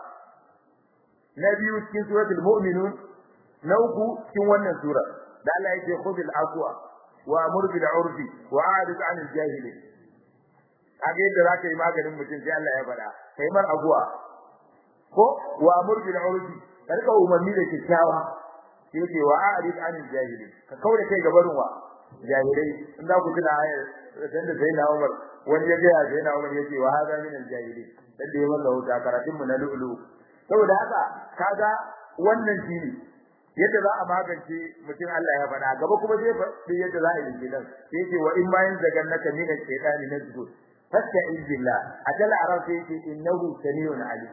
Speaker 1: na biyu cikin suratul mu'minun na uku cikin wannan sura da Allah yake khudil afwa wa amur bil urfi wa a'rid 'anil jahilin kage yadda zaka yi maganin mutum sai Allah ya faɗa kai mar afwa ko wa amur bil urfi karka umarni da kyakkyawa yake wa a'rid 'anil jahilin ka kaure kai gabarin wa jahilai in za ku tuna ayar dan da sai na Umar wani ya ga sai na Umar yake wa hada min al jahilin dan da ya malla wuta karatun mu na lu'lu saboda haka kaga wannan shine yadda za a magance mutum Allah ya faɗa gaba kuma zai faɗi yadda za a yi gidan sai ce wa in ma yin zagan naka min shaytani nazgu fasta'iz billah ajal arab sai ce innahu samiun alim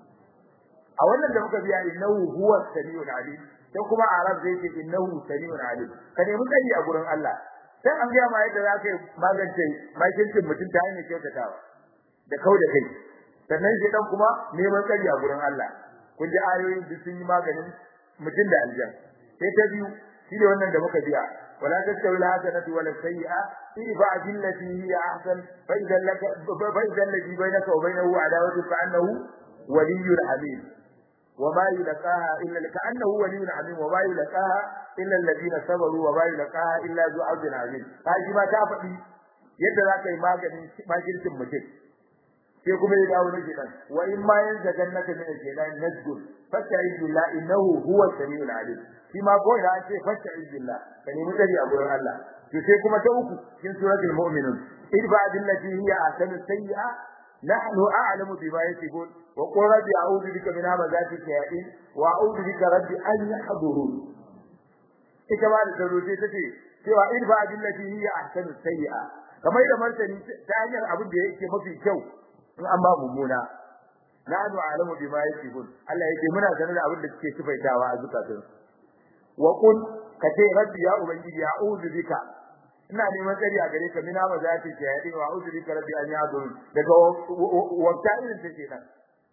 Speaker 1: a wannan da muka biya innahu huwa samiun alim sai kuma arab sai ce innahu samiun alim ka nemi tsari a gurin Allah sai an ga ma yadda za ka yi magance makircin mutum ta hanyar kyautatawa da kau da kai sannan shi dan kuma neman tsari a gurin Allah kun ji ayoyin da sun yi maganin mutum da aljan sai ta biyu shi ne wannan da muka biya wala tastawi la hasanatu wala sayyi'a idfa billati hiya ahsan fa idza laka fa idza alladhi bainaka wa bainahu adawatu fa annahu waliyyun hamim وما يلقاها إلا كأنه ولي عظيم وما يلقاها إلا الذين صبروا وما يلقاها إلا ذو عبد عظيم هذه ما تفدي yadda za ka yi maganin makircin mutum sai kuma ya dawo nake dan wa in ma yan zagan naka min al-jilal nazgul fasta'iz billah innahu huwa samiul alim shi ma ko ina ce fasta'iz billah ka nemi tsari a gurin Allah to sai kuma ta uku cikin suratul mu'minun idfa billati hiya ahsanu sayyi'a nahnu a'lamu bima yasifun wa qul rabbi a'udhu bika min hamazati shayatin wa a'udhu bika rabbi an yahdurun ita ma da tsaro sai tace cewa idfa billati hiya ahsanu sayyi'a kamar da martani ta hanyar abin da yake mafi kyau in an ba mummuna nahnu a'lamu bima yasifun Allah yake muna sanar da abin da suke sifaitawa a zukatun wa qul kace rabbi ya ubangiji a'udhu bika ina neman tsari a gare ka mina ma za ta ce ya wa a'udhu bika rabbi an yadur daga wata irin take nan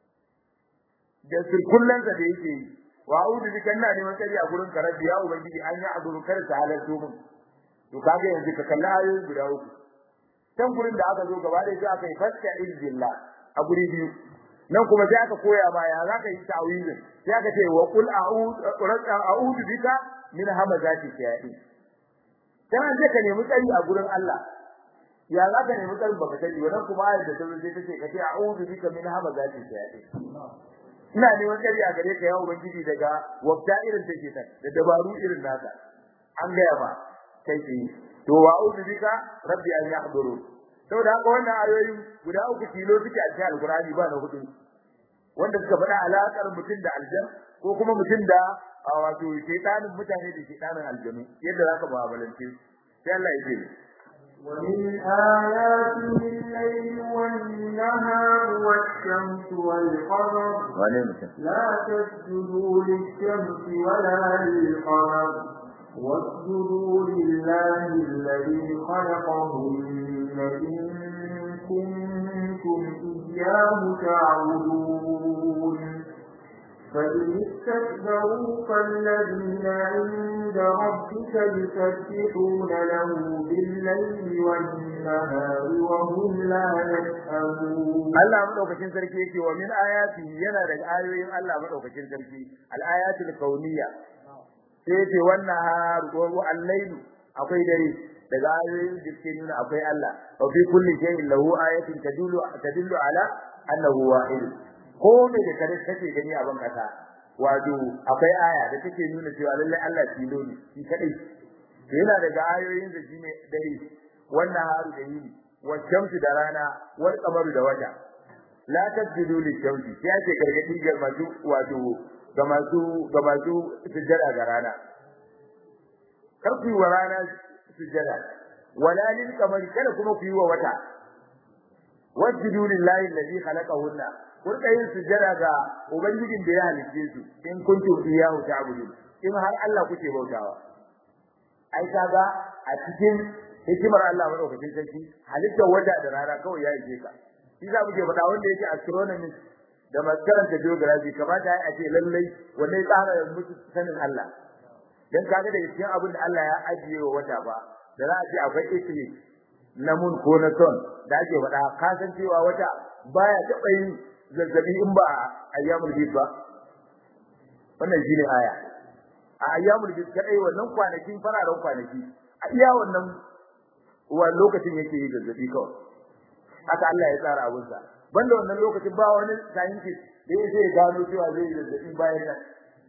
Speaker 1: da sirkullan da yake yi wa a'udhu bika ina neman tsari a gurin ka rabbi ya ubangiji an yadur kar ta halarto mun to kaga yanzu ka kalla ayoyi guda uku can gurin da aka zo gaba da shi aka yi fasta izbillah a guri biyu nan kuma sai aka koya ma ya zaka yi ta'awizin sai aka ce wa qul a'udhu bika min hamazati shayatin dan an ka nemi tsari a gurin Allah ya zaka nemi tsari baka sani wannan kuma ayar da tazo sai tace ka ce a'udhu bika min hamazati shayatin ina neman tsari a gare ka ya ubangiji daga wabta irin take ta da dabaru irin naka an gaya ba kai ki to wa a'udhu bika rabbi an yahduru saboda haka wannan ayoyi guda uku tilo suke a cikin alqur'ani ba na hudu wanda suka faɗa alaƙar mutum da aljan ko kuma mutum da wato shaytanin mutane da shaytanin aljanu yadda zaka mu'amalance sai Allah ya ce
Speaker 2: ومن آياته الليل والنهار والشمس والقمر لا تسجدوا للشمس ولا للقمر واسجدوا لله الذي خلقهن إن كنتم إياه تعبدون فإن استكبروا فالذين عند ربك يسبحون له بالليل والنهار وهم لا يسأمون
Speaker 1: Allah madaukakin sarki yake wa min ayati yana daga ayoyin Allah madaukakin sarki al-ayatul kauniyya sai yace wannan har wa al-layl akwai dare daga ayoyin da suke nuna akwai Allah wa fi kulli shay'in lahu ayatun tadullu tadullu ala annahu wahid ko me da kare take gani a ban kasa wato akwai aya da take nuna cewa lallai Allah tilo ne shi kadai to yana daga ayoyin da shine dare wannan haru da yini wa shamsu da rana wal qamaru da wata la tasjudu lishamsi sai ake gargadi ga masu wato ga masu ga masu sujjada ga rana kar ku yi wa rana sujjada wala lil qamari kada kuma ku yi wa wata wasjudu lillahi alladhi khalaqahunna kun yin sujjada ga ubangijin da ya halice su in kuntum iyyahu ta'budun in har Allah kuke bautawa ai kaga a cikin hikimar Allah madaukakin sarki halittar wata da rana kawai ya yi ka shi za mu ke faɗa wanda yake astronomy da masu karanta geography kamata ya ce lallai wanne tsara musu sanin Allah dan kaga da cikin abin da Allah ya ajiye wa wata ba da za a ce akwai eclipse na mun ko na son da ake faɗa ka san cewa wata baya taɓa yin zazzabi in ba ayyamul bid ba wannan shine aya a ayyamul bid kadai wannan kwanakin fararen kwanaki a iya wannan wa lokacin yake yi zazzabi kawai haka Allah ya tsara abin sa banda wannan lokacin ba wani scientist da yake gano cewa zai yi zazzabi bayan nan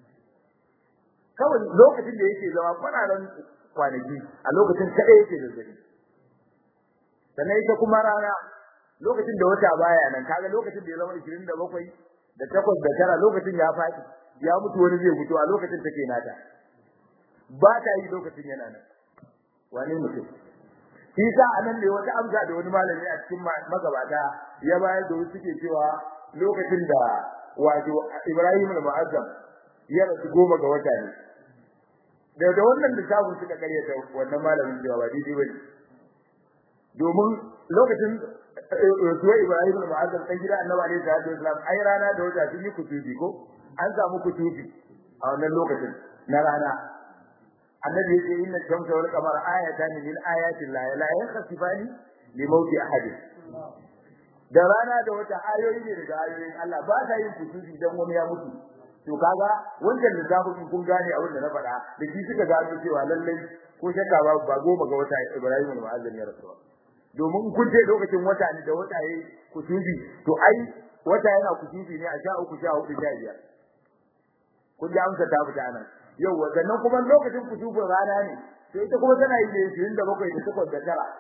Speaker 1: kawai lokacin da yake zama fararen kwanaki a lokacin kadai yake zazzabi sannan ita kuma rana lokacin da wata baya nan kaga lokacin da ya zama 27 da 8 da tara lokacin ya faɗi ya mutu wani zai mutu a lokacin take nata ba ta yi lokacin yana nan wane mutum shi sa anan ne wata amsa da wani malami a cikin magabata ya bayar da wasu suke cewa lokacin da wato Ibrahim al-Mu'azzam ya rasu goma ga wata ne da da wannan lissafin suka karyata wannan malamin cewa ba daidai bane domin lokacin rasuwar Ibrahim al-Mu'azzam dan gida Annabi alaihi salatu wasallam ai rana da wata sun yi kutubi ko an samu kutubi a wannan lokacin na rana annabi yace inna shamsa wal qamara ayatan min ayati llahi la yakhsifani li mawti ahad da rana da wata ayoyi ne daga ayoyin Allah ba ta yin kutubi dan wani ya mutu to kaga wannan lissafin kun gane abin da na faɗa da shi suka gano cewa lallai ko shakka ba ba goma ga wata Ibrahim al-Mu'azzam ya rasu domin kun ce lokacin wata ne da wata yayi kutubi to ai wata yana kutubi ne a sha uku sha hudu sha biyar kun ji amsa ta fita nan yau sannan kuma lokacin kutubin rana ne sai ita kuma tana yi ne 27 da 8 da tara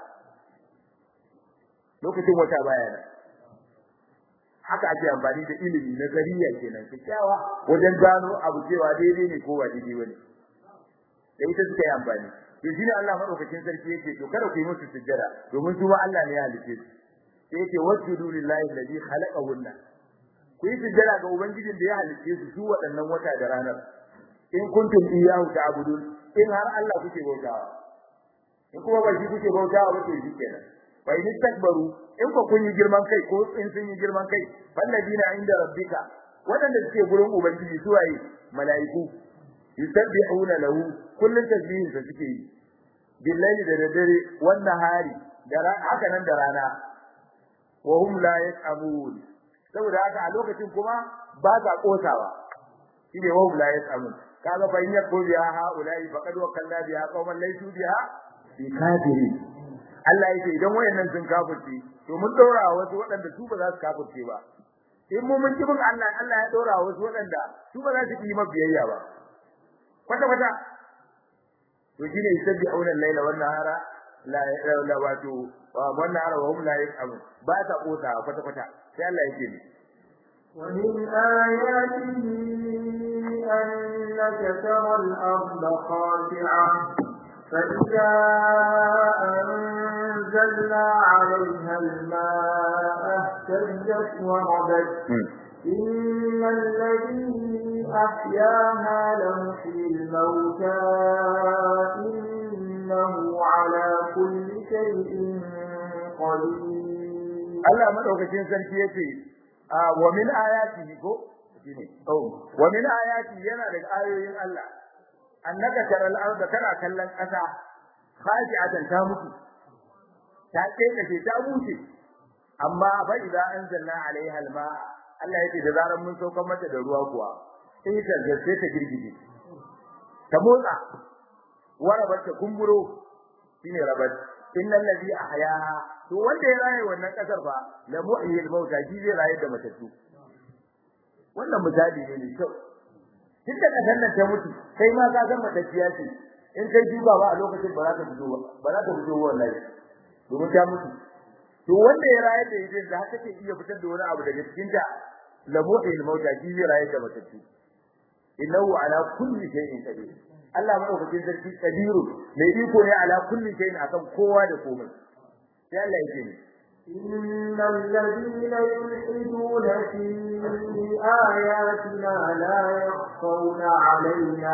Speaker 1: lokacin wata baya nan haka ake amfani da ilimi na zariya kenan kyakkyawa wajen gano abu cewa daidai ne ko ba daidai bane da ita suka yi amfani to shine Allah madaukakin sarki yake to kada ku yi musu sujjada domin su ma Allah ne ya halice su sai yake wasjudu lillahi alladhi khalaqahunna ku yi sujjada ga ubangijin da ya halice su su waɗannan wata da ranar in kuntum iyyahu ta'budun in har Allah kuke bautawa in kuma ba shi kuke bautawa ba to shi kenan fa in takbaru in ko kun yi girman kai ko in sun yi girman kai falladina inda rabbika wadanda suke gurin ubangiji su waye malaiku yusabbihuna lahu kullun tasbihin sa suke yi billahi da dare wannan hari da haka nan da rana wa hum la yasamun saboda haka a lokacin kuma ba za kosawa shine wa hum la yasamun kaga fa in yakun biha haulai faqad wakalna biha qauman laysu biha bi kafirin Allah yake idan wayannan sun kafirce to mun dora wasu waɗanda su ba za su kafirce ba in mu mun kibin Allah Allah ya dora wasu waɗanda su ba za su yi mabiyayya ba kwata kwata to shine yusabbi'una al-laila wan nahara la la wato wan nahara wa hum la yas'amun ba ta kota kwata kwata sai Allah yake ni
Speaker 2: ومن آياته أنك ترى الأرض خاشعة فإذا أنزلنا عليها الماء اهتزت وربت إن الذي أحياها لمحيي الموتى إنه على كل شيء قدير
Speaker 1: Allah madaukakin sarki yace wa min ayatihi ko shine oh wa min ayati yana daga ayoyin Allah annaka taral arda kana kallon kasa khashi'atan ta mutu ta keke ta mutu amma fa idan anzalna alaiha alma Allah yake da zaran mun saukar mata da ruwa kuwa sai ta gaske ta girgije ta motsa warabat ta kumburo shine rabat innal ladhi ahyaha to wanda ya raye wannan kasar fa la muhyil mauta shi zai raye da matattu wannan misali ne mai kyau tunda kasar nan ta mutu kai ma ka san matacciya ce in kai shuka ba a lokacin ba za ta fito ba za ta fito wallahi domin ta mutu to wanda ya rayar da ita da haka take iya fitar da wani abu daga cikin ta lamuhil mauta shi zai rayar da matattu innahu ala kulli shay'in qadir Allah madaukakin sarki kadiru mai iko ne ala kulli shay'in akan kowa da komai sai Allah yake ne
Speaker 2: إن الذين يلحدون في آياتنا لا يخفون علينا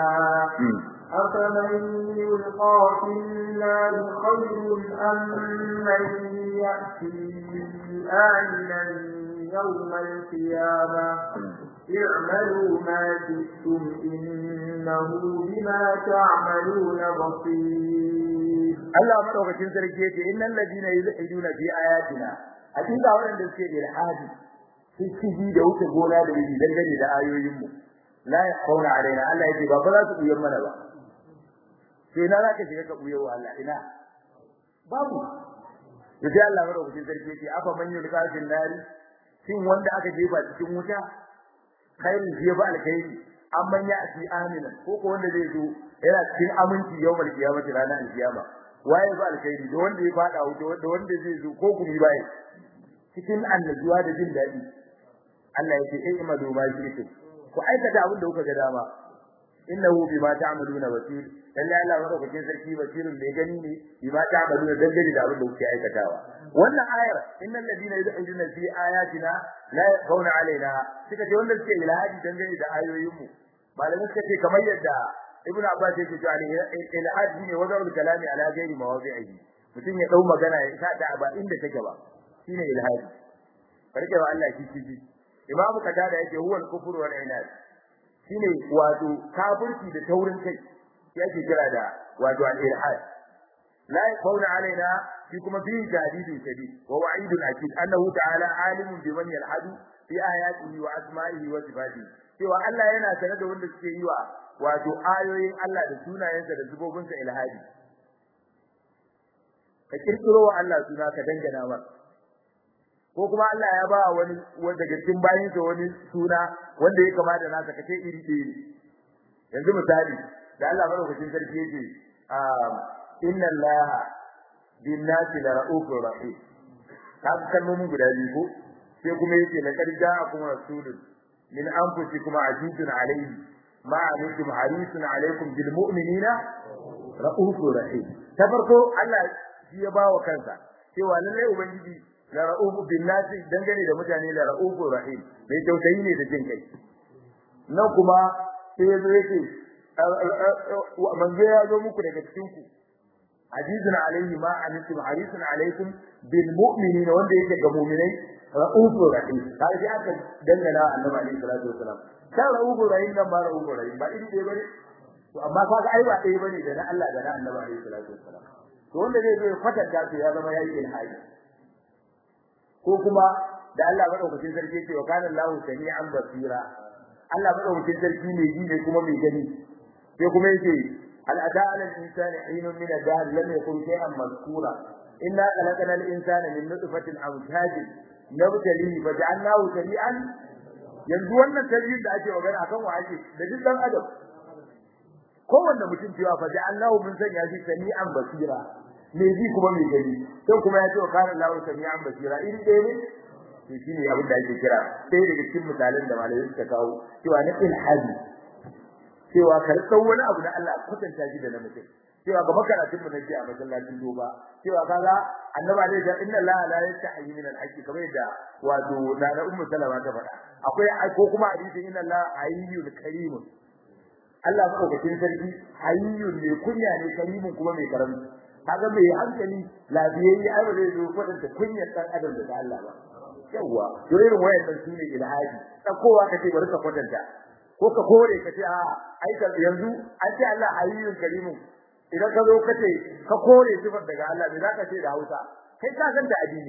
Speaker 2: أفمن يلقى في النار خير أم من يأتي آمنا يوم القيامة اعملوا ما شئتم إنه بما تعملون بصير
Speaker 1: Allah madaukakin sarki yace innal ladina yulhiduna fi ayatina hakika wanda suke da ilhadi sun ciji da wuce gona da yi dangane da ayoyin mu la yaqawna alaina Allah yace ba ba za su buyan mana ba sai na zaka shiga ka buyo wa Allah ina babu yace Allah madaukakin sarki yace afa man yulqa fil nari shin wanda aka jefa cikin wuta khairu fiye ba alkhairi amman ya ati amina ko ko wanda zai zo yana cikin aminci yawmal qiyamati ranar alkiyama waye ba alkhairi da wanda ya fada wuta da wanda zai zo ko kuma bai cikin annajuwa da jin dadi Allah yake eh imadu ma shi ku aikata abin da kuka ga dama innahu bima ta'maluna basir lalle Allah madaukakin sarki basirun mai gani ne bima ta'maluna dangane da abin da kuke aikatawa wannan ayar innal ladina yud'una fi ayatina la yaqawna alaina suka ce wanda suke ilhadi dangane da ayoyin mu malamin suka ce kamar yadda ibnu abbas yake cewa ilhadi ne wajen kalami ala ghairi mawazi'i mutum ya dau magana ya sa ta ba inda take ba shine ilhadi barke wa Allah kici ji imamu katada yake huwa al-kufru wal inad shine wato kafirci da taurin kai yake kira da wato al-ilhad la yaqawna alaina fi kuma fi jadidin shadid wa wa'idun akid annahu ta'ala alimun biman yalhadu fi ayatihi wa asma'ihi wa sifatihi cewa Allah yana sanar da wanda suke yi wa wato ayoyin Allah da sunayensa da zubobinsa ilhadi ka kirkiro wa Allah suna ka dangana masa ko kuma Allah ya ba wani wanda daga cikin bayin sa wani suna wanda ya kama da nasa kace iri ɗaya yanzu misali da Allah madaukakin sarki yake inna Allah bin nasi la ra'ufur rahim ka kalmomin guda biyu ko sai kuma yake laqad ja'akum rasulun min anfusikum azizun alayhi ma antum harisun alaykum bil mu'minina ra'ufur rahim ta farko Allah shi ya bawa kansa cewa lallai ubangiji la ra'ufu bin nasi dangane da mutane la ra'ufu rahim mai tausayi ne da jin kai nan kuma sai yazo yake manzo ya zo muku daga cikin ku azizun alaihi ma antum harisun alaikum bil mu'minina wanda yake ga mu'minai ra'ufu rahim kai sai aka dangana annabi alaihi salatu wasalam kan ra'ufu rahim nan ba ra'ufu rahim ba iri ɗaya bane to amma kaga ai ba ɗaya bane da na Allah da na annabi alaihi salatu wasalam to wanda zai zo ya kwatanta to ya zama yayi ilhaji ko kuma da Allah madaukakin sarki ce wa kana Allahu sami'an basira Allah madaukakin sarki ne ji ne kuma mai gani sai kuma yake al ada ala insani hinun min ad-dahr lam yakun shay'an mazkura inna khalaqna al-insana min nutfatin amshajin nabtalihi faj'alnahu sami'an yanzu wannan tarihin da ake magana akan wa ake da duk dan adam kowanne mutum cewa faj'alnahu mun sanya shi sami'an basira me ji kuma me gani sai kuma ya ce wa kana lahu sami'an basira in dai ne to shine abin da ake kira sai daga cikin misalan da malamai suka kawo cewa na ilhadi cewa kar san wani abu na Allah kwatanta shi da na mutum cewa ga makaratun mu nake a masallacin doba cewa kaga annaba dai da inna Allah la yastahi min al-haqqi kamar yadda wato na da ummu salama ta faɗa akwai ko kuma hadisi inna Allah hayyul karimun Allah madaukakin sarki hayyun ne kunya ne karimun kuma mai karamci kaga mai hankali lafiyayye ai ba zai zo kwatanta kunyar dan adam da Allah ba yawa to irin wayannan su ne ilhaji tsakowa kace bari ka kwatanta ko ka kore kace a ai yanzu an ce Allah hayyun karimun idan ka zo kace ka kore sifar daga Allah me zaka ce da Hausa kai ka san da addini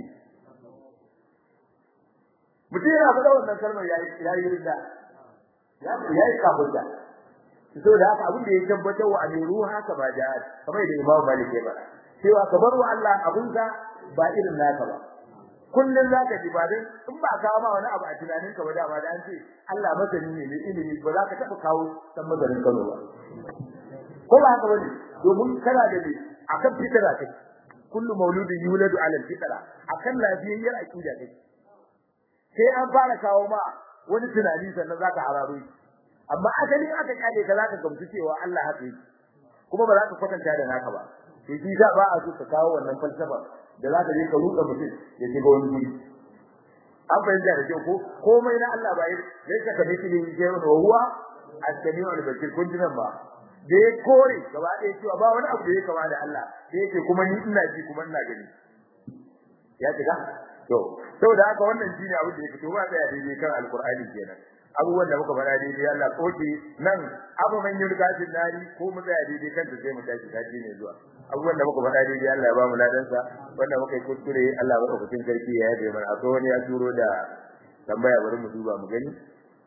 Speaker 1: mutum yana faɗa wannan kalmar yayi yayi rinda ya yayi kafirta saboda haka abin da ya tabbatar wa amiru haka ba jihad kamar da Imam Malik ya faɗa cewa ka bar wa Allah abun ka ba irin naka ba kullun zaka ji ba dan in ba ka ma wani abu a tunanin ka ba da ba da an ce Allah masani ne mai ilimi ba za ka taba kawo san mazarin Kano ba ko ba haka bane domin kana da ne akan fitara kai kullu mauludin yuladu ala fitara akan lafiyayyar aqida kai sai an fara kawo ma wani tunani sannan zaka hararo shi amma asalin aka kale ka zaka gamsu cewa Allah haka yake kuma ba za ka kwatanta da naka ba to shi da ba a so ka kawo wannan falsafa da za ka je ka ruɗa mutum ya shiga wani guri an fahimta da kyau ko komai na Allah ba yi sai ka tafi cikin jewa da huwa as-sami'u al-basir kun ji nan ba da ya kore gaba ɗaya cewa ba wani abu da ya kama da Allah sai yake kuma ni ina ji kuma ina gani ya shiga to saboda haka wannan shine abin da ya fito ba da daidai kan alqur'ani kenan abubuwan da muka faɗa daidai Allah koke nan abu man yurgatin nari ko mu tsaya daidai kan sai mu tashi tashi ne zuwa abubuwan da muka faɗa daidai Allah ya ba mu ladansa wanda muka yi kuskure Allah ba ku sarki ya yabe mana akwai wani ya turo da tambaya bari mu duba mu gani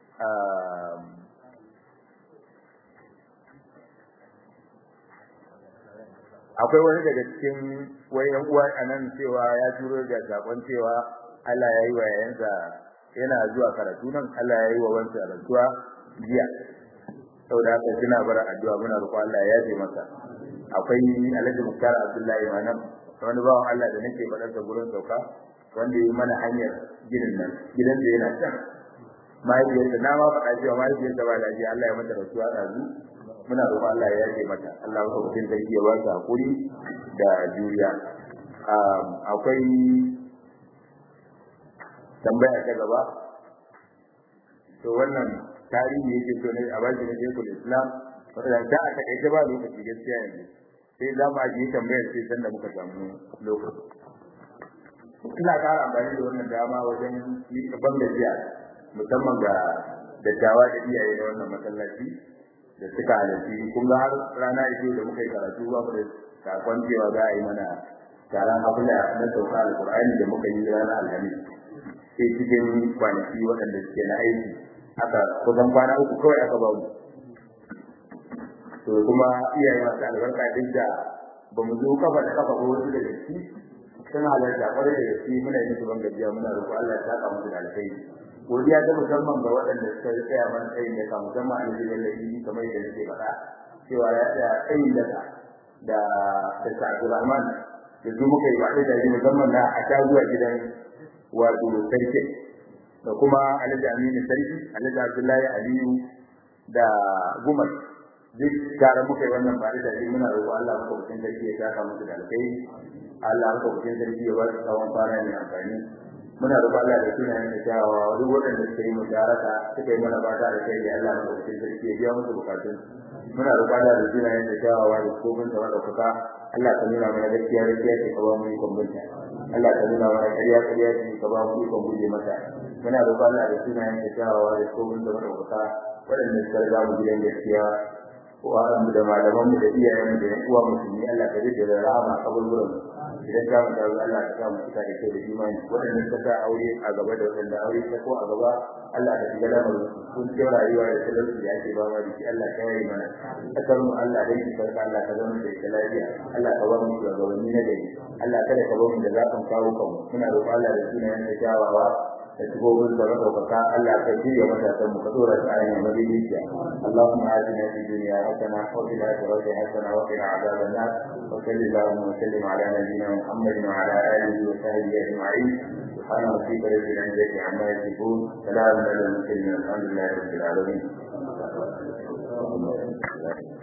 Speaker 1: akwai wani daga cikin wayan uwa anan cewa ya turo da sakon cewa Allah ya yi wa yayansa yana zuwa karatu nan Allah ya yi wa wansa rantsuwa jiya saboda haka kina bar addu'a muna roƙo Allah ya yafe masa akwai Alhaji Muktar Abdullahi Manam wani bawan Allah da nake faɗar da gurin sauka wanda yi mana hanyar gidan nan gidan da yana can mahaifiyarsa na ma faɗa cewa mahaifiyarsa ba lafiya Allah ya mata rasuwa ɗazu muna roƙo Allah ya yafe mata Allah ya mutum sarki ya ba su hakuri da juriya akwai tambaya ta gaba to wannan tarihi yake so ne a baki na Sheikhul Islam wanda da a takaice ba lokaci gaskiya yanzu sai za mu ajiye tambayar sai san da muka samu lokaci ina ƙara amfani da wannan dama wajen yi ban gajiya musamman ga dattawa da iyaye na wannan masallaci da suka halarci kun ga har rana ita da muka yi karatu ba mu da sakon cewa za a yi mana taron abula na sauka alƙur'ani da muka yi ranar alhamis sai cikin kwanaki waɗanda suke na aiki aka kusan kwana uku kawai aka ba mu to kuma iyaye masu albarka duk da ba mu zo kafa da kafa ko wasu da gaske sun halarta kwarai da gaske muna yin ban gajiya muna roƙo Allah ya saka musu da alkhairi godiya ta musamman ga waɗanda suka tsaya mana tsayin da kan musamman a cikin lallabi kamar yadda nake faɗa cewa ya tsaya tsayin da da da Abdulrahman da su muka yi ba da musamman na a ta zuwa gidan wato sarki da kuma Alhaji Aminu sarki Alhaji Abdullahi Aliyu da Gumar duk tare muka yi wannan bare da muna roƙo Allah muka kucin sarki ya saka musu da alkai Allah muka kucin sarki ya ba su tsawon fara mai amfani muna roƙo Allah da sunayen da kyawawa duk waɗanda suka yi musharaka suka yi mana fata da kai da Allah muka kucin sarki ya biya musu bukatun muna roƙo Allah da sunayen da kyawawa da kofin sa wanda kuka Allah ka nuna mana gaskiya gaskiya ce ka ba mu ikon binta Allah ka nuna mana ƙarya ƙarya ce ka ba mu ikon guje mata muna roƙo Allah da sunayen da kyawawa da kofin sa wanda kuka waɗanda suka riga mu gidan gaskiya wa'anmu da malamanmu da iyayenmu da yan uwa musulmi Allah ka rike da rahama kaburburan idan ka mu dawo Allah ka samu cika da kai da imani wadanda suka sa aure a gaba da wadanda aure ta ko a gaba Allah ka shiga da mu kun ce rayuwa da talauci da ake ba ma da shi Allah ka yi mana kasar mu Allah dai ki farka Allah ka zama da lafiya Allah ka ba mu shugabanni na gari Allah kada ka ba mu da zafin kawo kanmu muna roƙon Allah da sunayen da kyawawa da shigogin da madaukaka Allah ka shirya matasan mu ka dora su a yin madidiciya Allahumma atina fid dunya hasana wa fil akhirati hasana wa qina adhaban nar wa sallallahu wa sallim ala nabiyyina Muhammadin wa ala alihi wa sahbihi ajma'in سبحان ربك رب العزة عما يصفون سلام على المرسلين الحمد لله رب العالمين